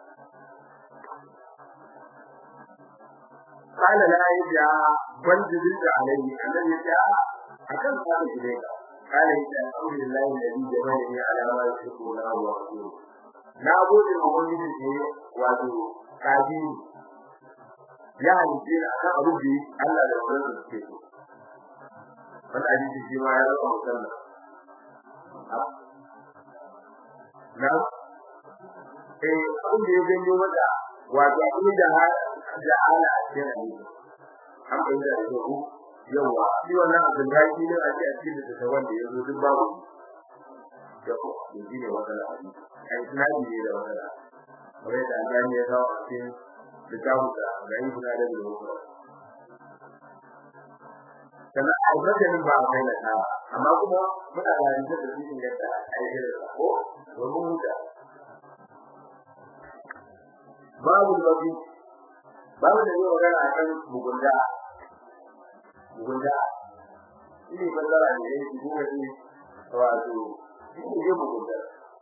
قال لا يجا بل جدد عليه الذي جاء أكل قال إليك قال إذا الحمد لله الذي جمعني على ما يحب الله ورسوله na gode ma wani da ke wato kaji ya halice ni akan abu da Allah da wannan da suke so wanda hadisi shi ma ya zama musamman na eh abin da ya janyo mata wato abin da da ala a cikin hadisi an bayyana da ku yawa shi wannan abin da shi ne a cikin da ta wanda ya zo duk babu yawa shi ne wannan hadisi ai sunani ne da wannan kawai da Allah ya kawo a cikin kitabu da ga yi kuna da rubutu kana a wajen ba a kai na amma kuma muna da yanzu da cikin yadda ai da ko domin huta babu lokaci babu da yau magana a kan mugunta mugunta shi ne bazara ne ya yi kuma shi wato shi ne mugunta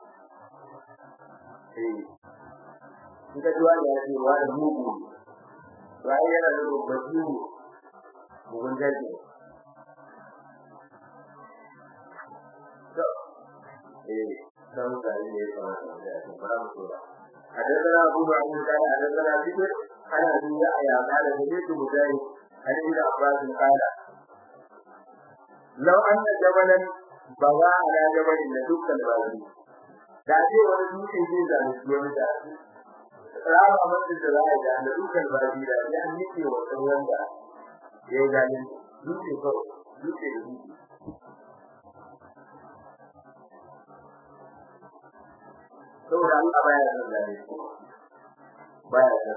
eh in ka tuwa da ya ce wa da mugu ba yana da babbaci mugunta ce eh dan da ne ya fara da ya fara mutuwa حدثنا أبو معمر قال حدثنا بكر عن أبي يحيى قال سمعت مجاهد عن ابن عباس قال لو أن جبلا بغى على جبل لدك البلد da ce wani dutse zai zalunci wani da rama mutum da za a ga da dukkan babi da ya nike wa tsawon da ya yi zalunci dutse kawai dutse da dutse saboda Allah baya son zalunci baya son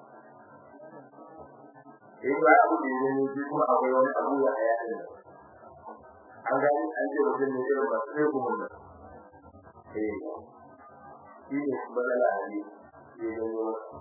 eh ba abu da ne ne kuma akwai wani abu ya aya ne an ga an ce mutum ne irin ba sai kuma ne eh shi ne balala ne ne ne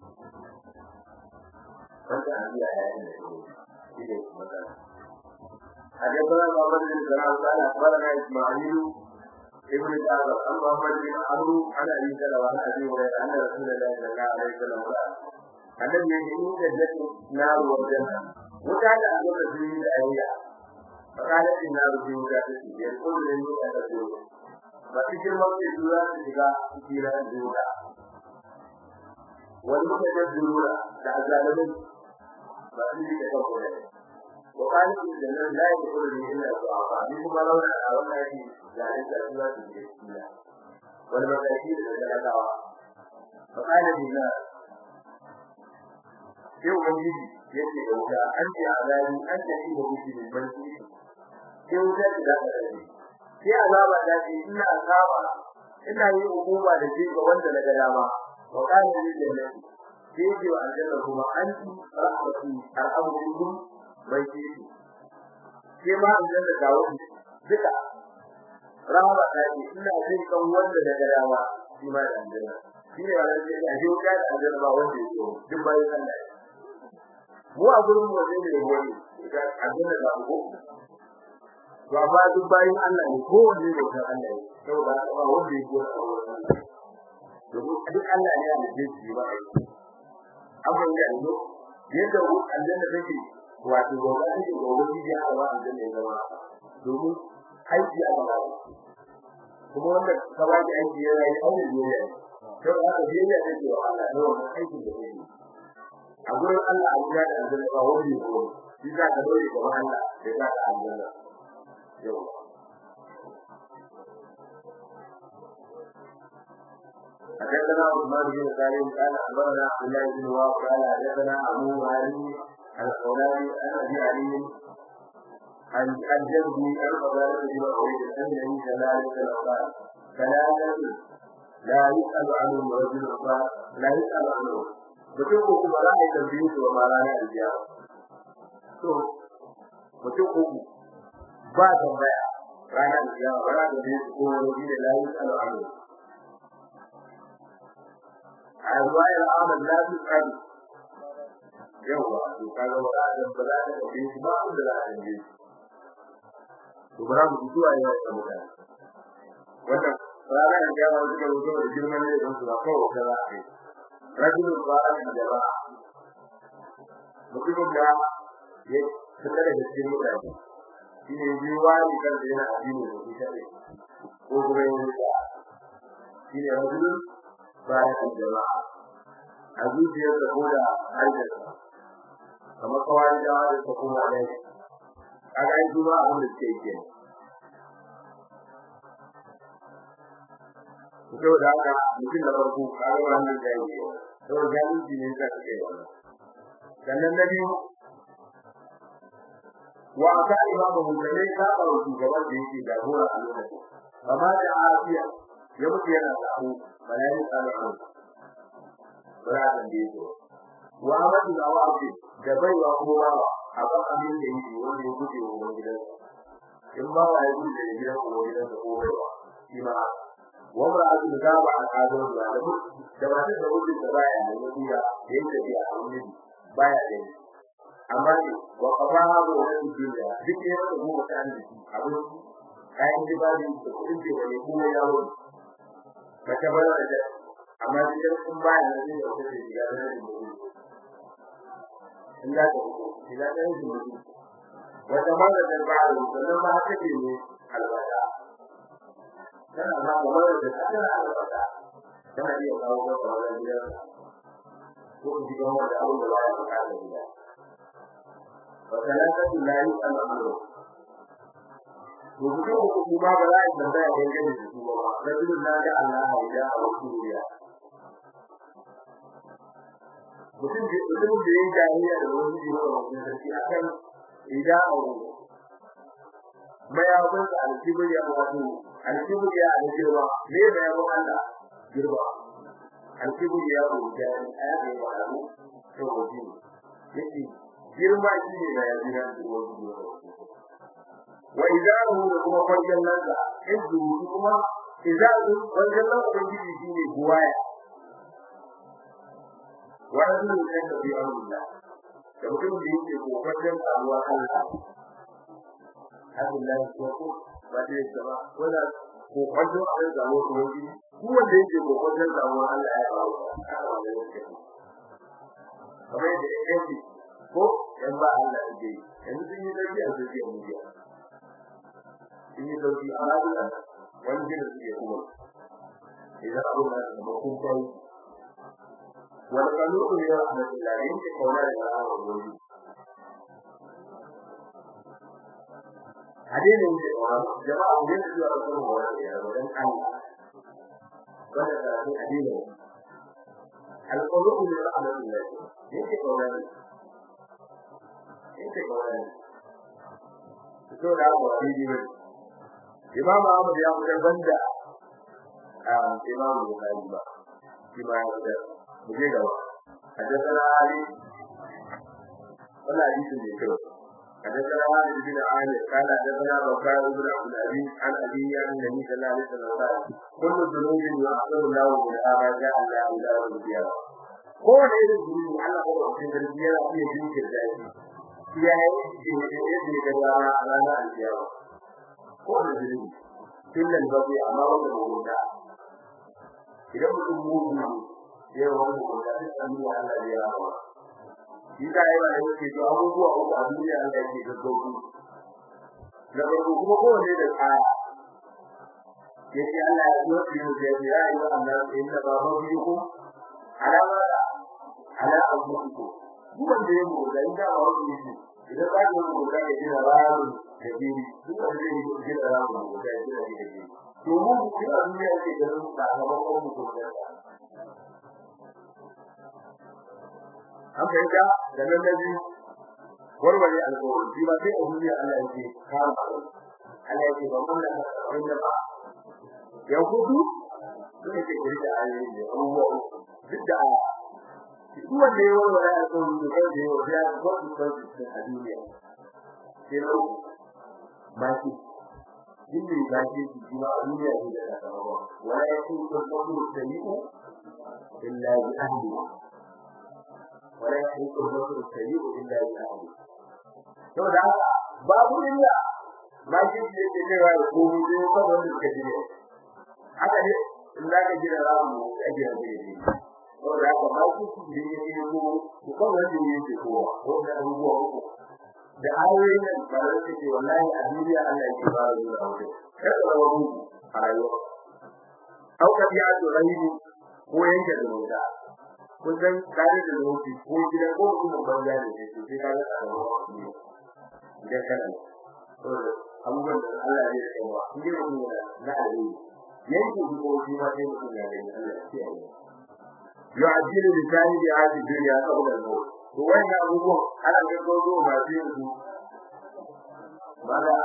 wanda an yi aya ne shi ne magana حدثنا محمد بن سلام قال اخبرنا اسماعيل ابن جعفر عن محمد بن عمرو عن ابي سلمه عن ابي هريره ان رسول الله صلى الله عليه وسلم قال الذي يجيء جنة نار والجنة وكان أقول في الآية فقالت النار في مجاهدته يقول لي أتدور فتكر وقت الدورة تجاه كثيرا الدورة والمتجدرون تعزالهم فأني تكفر وقالت الجنة لا يدخل لي إلا الضعفاء منهم لولا أولا في ذلك الدورة تجاه والمساكين الثلاثة فقال الناس sai ubangiji yake da wuta an ce azabi an ce shi da wuce ne ban shi sai wuta ta da ta rabe sai azaba ta ce ina azaba ina yi hukuma da shi ga wanda daga dama wa kana lil jannati sai ce wa aljanna kuma an ci rahmatu al'amrukum bai ce sai ma aljanna ta wuce duka rahama ta ce ina jin kan wanda daga dama shi ma da aljanna shi ne wannan sai ya ji wuta da aljanna ba wanda ya so duk bayan Allah mu a gurin mu ne ne wani ga abin da ku ba ba duk bayin Allah ne ko wanda ne ga Allah ne saboda ba wanda yake da Allah domin duk Allah ne ya da shi ba abin da ne yadda ku aljanna take wato gobe take gobe ji ya Allah aljanna ya zama domin aiki a gaba kuma wanda ka ba ki aiki yana yi aure ne to haka biyayya take wa Allah ne wannan aikin da yake a gurin Allah a guda da aljanna ba wani ko shi za ka dole ga Allah da za ka aljanna yau حدثنا عثمان بن سالم قال اخبرنا عبد الله بن وهب قال حدثنا ابو علي الخولاني عن ابي علي عن عن جدي عن فضالة بن عبيد ان النبي صلى الله عليه وسلم قال ثلاثة لا يسأل عنهم رجل لا يسأل عنهم mutum ko kuma za a yi tambayi su ba rana da biya to mutum ko ba tambaya rana da biya ba rana da biya ko wani da layi tsalo alo a ruwayar Ahmad la su tsari yawa to kaga ba da ba za ta tambaye su ba da za a tambaye su to bara mu ji zuwa yau da mutane wannan rana da biya ba su da mutum da girman ne don su ba kawai kaza a kai rajul ba'a jama'a mutumin da ya fita daga cikin mutane shi ne ji wani kan da yana addini da shi kare ko kuma yin da shi ne rajul ba'a jama'a a zuciyar da ko da hajjarsa kamar kawai da wani ta kuma da shi a ga yi zuwa abin da suke yi Kuka da haka mutum da farko kaga wannan da yake don zalunci ne ka kai wannan sannan na biyu wa aka imamu mutane ka ba shugaban da yake jagora a lokacin amma da afiya ya mutu yana sabo balai sallallahu barakan da yake wa amadu da wafi da baiwa kowa a kan abin da yake wanda ya guje wa gidansa in ba wa ya guje da gidan ko gidansa ko baiwa shi ma wanda aka gaba a kado da alamu da ba da wuce da baya da wuya yayin da ya aure baya da amma ne wa qabaha wa wani duniya duk ya da mu kan da abu kayan dibali da kudin da wani kuma ya wo ba ta bara da amma idan kun baya da zai yi da ya da mu in da ko ila da mu wata mara da ba da sannan ba ta ke ne albada tana ba da mara da tana albada tana iya kawo ga wannan gidan ko ji ga wanda abu da ba ya ka da gida wa salatu la yu'al amru to mutum ko kuma ba za a tambaya da yake da su ba rajulun na da Allah ya a duniya mutum da mutum da yake jahiliya da wani jiro da wani sarki akan idan abu mayakun da alkibir ya wato alkibir ya alkirwa ne da yabo Allah girba alkibir ya rubuta aya da ya faɗa to wajen yake girma shi ne da yaji na wani wa idahu da kuma kwanciyar lanza izu kuma idahu kwanciyar lanza ubangiji shi ne buwaya wani ne kan da bi Allah da mutum da yake kokarin samuwar Allah Allah ya ko ba dai sama wala ko kwanciyar Allah da mu ubangiji duk wanda yake kokarin samuwar Allah ya ba kamar da yake ko yan ba Allah yake yanzu sun yi dauki a social media sun yi dauki a rayuwa wani da suke kuma idan abu na da makon kai wani kanu ne ya da tilarin ke kauna da rawa gobe hadin ne da jama'a ne da zuwa ga kuma wani ya wajen Allah wanda da hadin ne alqulubu li rahmatillah yake kauna yake kauna to da abu hadin ne Imam Ahmad ya fitar banda Imam Bukhari ba shi ma ya fitar muje gaba حدثنا علي ولا حديث من كده حدثنا علي بن عامر قال حدثنا بكار بن عبد العزيز عن ابي عن النبي صلى الله عليه وسلم قال كل ذنوب يغفر الله منها ما جاء الله الى يوم القيامه ko da irin zunubi Allah ko da cikin garbiya ya iya jinkirta shi ya yi yadda ya ga a ranar alkiyama ko da zunubi illan babu amma wanda ba guda idan mutum mugu ne ya wani guda duk an yi Allah ya rawa shi da ya ba yake to abubuwa uku a duniya Allah yake gaggauku na farko kuma kowanne da kaya yake Allah ya yi shi da ya yi wa Allah inna ba ba biyu ko alama ala abuku duk wanda ya mu da inda ba wani shi idan ba ka mu da ya jira rawu da jini duk wanda ya yi jira rawu da ya jira da jini to mu ku a duniya ke da sakamakon mu ko da an fahimta da nan da biyu warware alƙawari shi ba sai a duniya Allah yake kama Allah yake ba mun da wanda ba ya hudu sun ce kiri da ayoyi ne abubuwa duk da duk wanda ya warware alƙawari da kai da yau ya ga wani kwanci a duniya sai na uku ba shi Jinni ba shi shi ma a duniya ne da sakamakon wala ya ce ko ko sayi'u illa bi ahlihi wala yahliku al-basru sayyi'u illa bi ahli to da babu illa ma shi ne ke cewa ko mu je ko wanda suka ji haka ne in da ka jira ramu a jira ne to da ka ba shi ne ne ne ko ko wanda ne ke ko ko da abubuwa uku da ayoyin nan ba da ce wallahi a duniya Allah yake ba da zuwa wuce kada ka rawu a rayuwa au ka biya to rahimi ko yanke da wuta kun san kare da lokaci ko gidan ko kuma banza da shi sai ka ga tsaro idan kana to abubuwan da Allah ya yi wa inda mutum yana na alheri yanke ko shi ma sai mutum ya ga Allah ya yi yu'ajjilu bi sahibi hadhihi dunya qabla al-maut to wannan abubuwan ana ga gogo ba sai yanzu bala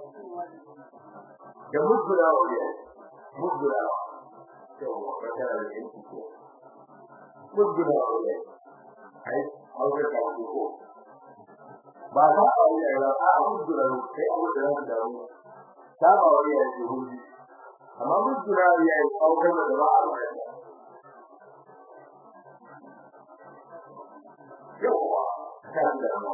da mudura wa ya mudura to ba ta da yanki ko mudura wa ya ai aure ka ko ba ta aure ya ba a mudura sai aure da da mu ta ba wa ya ji huji amma mudura ya yi aure da ba a yawa ta da mu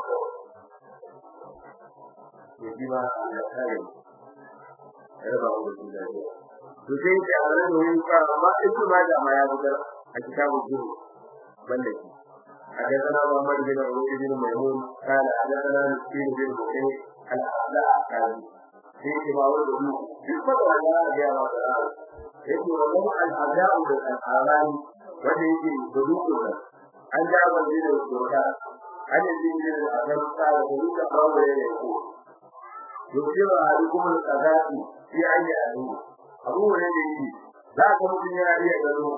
ya ji ba ya kare ya ba mu da shi to sai da Allah ne yin ka amma in kuma da ma ya buga a kitabul zuhud banda shi حدثنا محمد بن عبد بن ميمون قال حدثنا مسكين بن بكير الاعلى قال في كبار الوجوه يقبل على يا رب يقول والله الاعداء بالاعلام وجهه بدوكنا an ja ban da doka an yi da akan tsara da duka bawo ne ko yake ba hali kuma tsagati shi an yi adu abu ne ne yi za ka mutun ya iya gano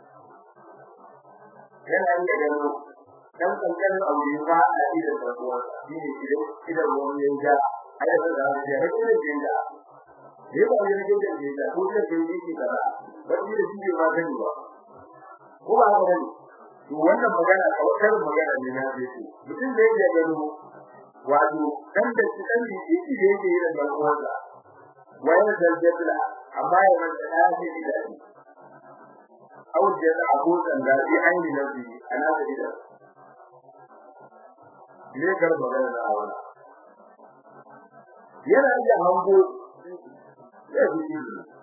yana iya gano dan kankan abu ne ba a yi da tsarkuwa shi ne idan idan wani ya ja ai da da ya rike da jinda ne ba ne da jinda ko da jinda ke kaza wani da shi ba gani ba ko ba haka bane to wannan magana kawai magana ne na zai mutum da yake gano wato dan da shi dan da shi da yake yin da uwansa wayar da jabla amma ya manta ya ce da shi au da abu dan da shi aini na bi ana da ida ne gar magana da awana yana da hango ya ji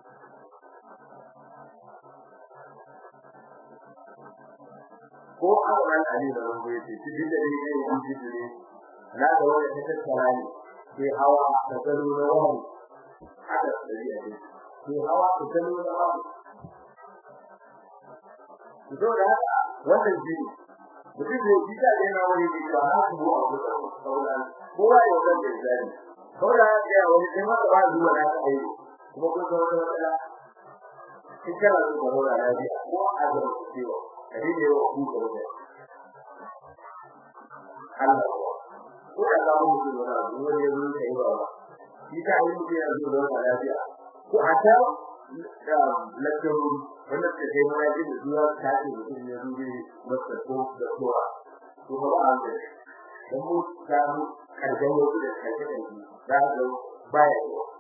ko awan ali da wanda yake cikin da ne ne yi ne na da wanda ta tattara ne ke hawa da gado na wani haka da yi ne ke hawa da gado na wani to da haka wannan jini mutum da yi da yana wani da ba ha ku a wurin sauran kowa ya san da zai sauran ya wani sai ma ba zuwa na kai kuma kun san wata matsala kika da zuwa lafiya ko a ga ciwo kadi ne wa ku da wata Allah ko da ga mu da wani abu ne ne kai ba shi ta yi mu ya zo da lafiya ko a ta da lakkaru wanda ke kai mai da zuwa ta ce mutum ne zuwa masa ko da kowa to ba an da dan mu ta mu karjan wasu da kai da shi da ga baya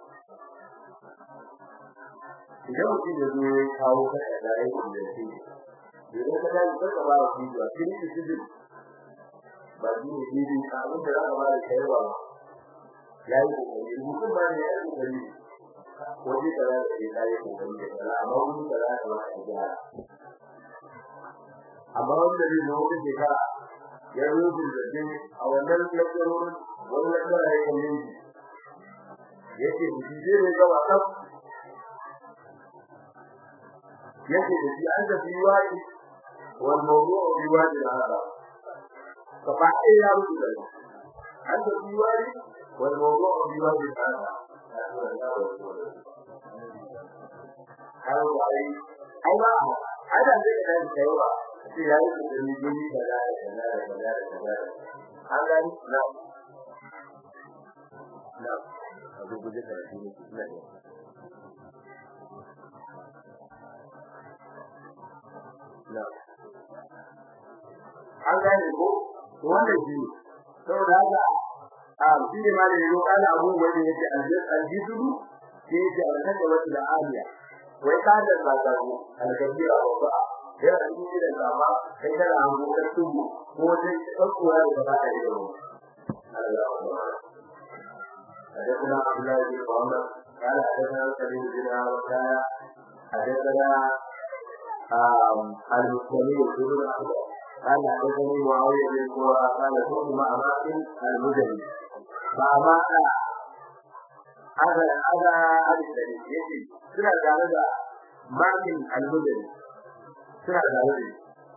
idan mutum ya zo ya kawo kada da ya yi da shi idan ka tashi ka ba shi da shi ne shi ne ba shi ne shi ne abin da za ka ba da kai ba ya yi kokari mutum ba ne ya yi kokari waje da za ka yi kai kokari da kala amma wani da za ka ba ka gyara amma wanda zai zo wata shekara ya rubu da jin a wannan lakcarorin wani lakcara ya kalle shi yake shi zai ne ga wasan yake da shi an da biwayi wal mawdu'u biwaji hada fa ba ai ya rubuta an da biwayi wal mawdu'u biwaji hada har wai ai ba ai da zai da kai ba sai ya yi da ni gani da da da da da da an ga ni na na abu guje da shi ne an gane ko wannan shi saboda haka a shi ne ma da yau kana abu wanda yake aljidu shi yake alƙada wata da aliya wai ka da zagaru alkabira wa yana cikin da zama kai kana hango ka tubu ko dai tsakkuwa da ba ta yi da Allah حدثنا عبد الله بن محمد قال حدثنا سليم بن وكان حدثنا المسلمين بن احمد قال حدثني معاويه بن قرى قال كنت مع ماكن المزني مع ماكن هذا هذا هذا الدليل يجي سنة جانبا ماكن المزني سنة جانبا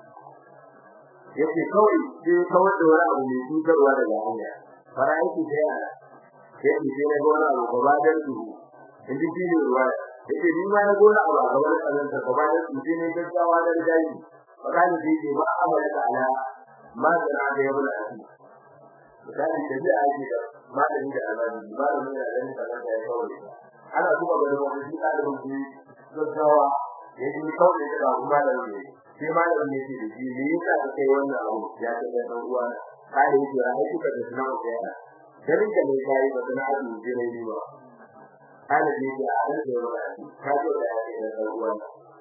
yake kawai sai kawai da wani abu mai cutarwa daga hanya fara yake da yana yake sai na gona abu gaba da su in ji shi ne ruwa yake ni ma na gona abu gaba da tsanan ta gaba da su sai ne gaggawa da daji magana da yake ba amala da ala ma da na da yabo da shi misali da zai aiki da malami da alani malami da alani da ya kawai ana kuma ga wani shi da rubuci gaggawa yake kawai da kuma malami sai malamin ne ce da shi me yasa ka kai wannan abu ya ce da dan uwa kai yake ai kuka da sunan ku ya garin da mai kai ba kana abu jira ni ba kana ne da an da wani ka ce da ya ce da dan uwa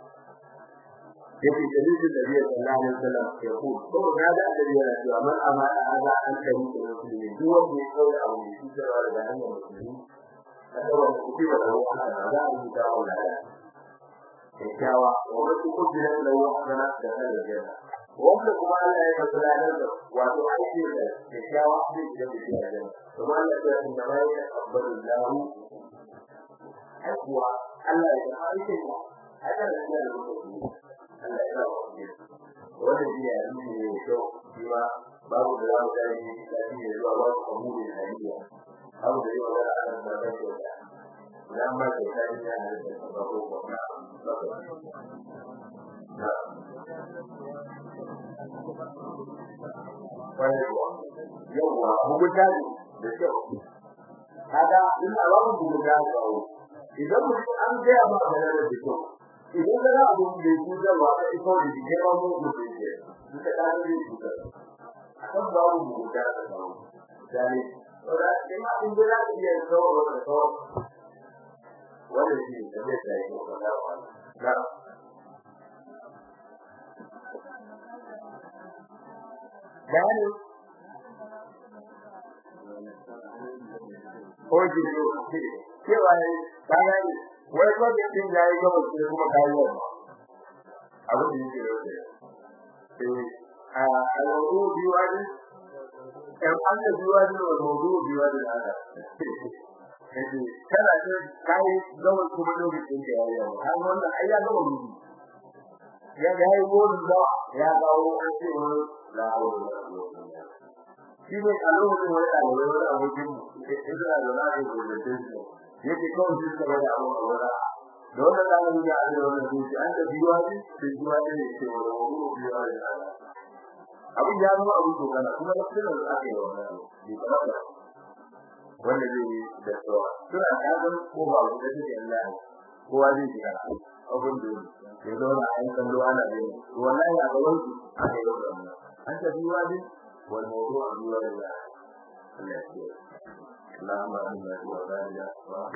yake dalilin da biya sallallahu alaihi wasallam ya ku to ga da annabi yana cewa man amana hada an kai da musulmi duk wanda ya kawo abu ne shi da da hanyar musulmi kada wanda kuke da wani da za a yi da wani kyakkyawa wanda su kuke da lawa kana da aljanna wanda kuma Allah ya fara da wato aiki da kyakkyawa zai da aljanna kuma Allah ya ce da mai abdul lahu akwa Allah ya aiki da haka da Allah ya Allah ya rawa wannan shi ya yi ne to kuma babu da zamu da shi da shi ne zuwa ba ku mu da hadiya babu da yawa da Allah da ya ce dan ba ka sai ya da babu ko na yawa hukunta da kyau kaga in Allah ku hukunta da idan mutum an ga ba da da kyau idan ka ga abun da yake da wa ka iko da ke ba mu ko da ke duka da ne shi ka kan ba mu da da ba dai ora ina in da ya yi so da so wanda shi da zai sai ko da wa na gani ko ji ko cewa bayan wai ko da din yayi gaba sai kuma kai yau abu da yake da eh a alwudu biwadi ɗan Allah biwadi da alwudu biwadi da haka kaje kana ce kai gaba kuma lokacin da yayi yau har wannan ai ya gaba rubi ya ga yayi wurin da ya dawo an ce la hawla wala quwwata illa billah shi ne a lokacin wani ɗalibai wani abokin mu ina da na yi gudunce shi yake kawai shi suka bada abu a wura da wannan ɗalibi da ake wannan zuci an da biyuwa ne da biyuwa ne ne ke wani wani biyuwa ne abin ya zama abin dokana kuma na fitar da aka yi wannan abu bai kamata wanda zai yi da tsawa suna kazan ko ba abu da take Allah kowa zai shiga abin da ya zauna a yan kallo ana yin wallahi a gaban su aka yi wannan an ta biyuwa ne والموضوع بوالد الله اللهم امنا وبارك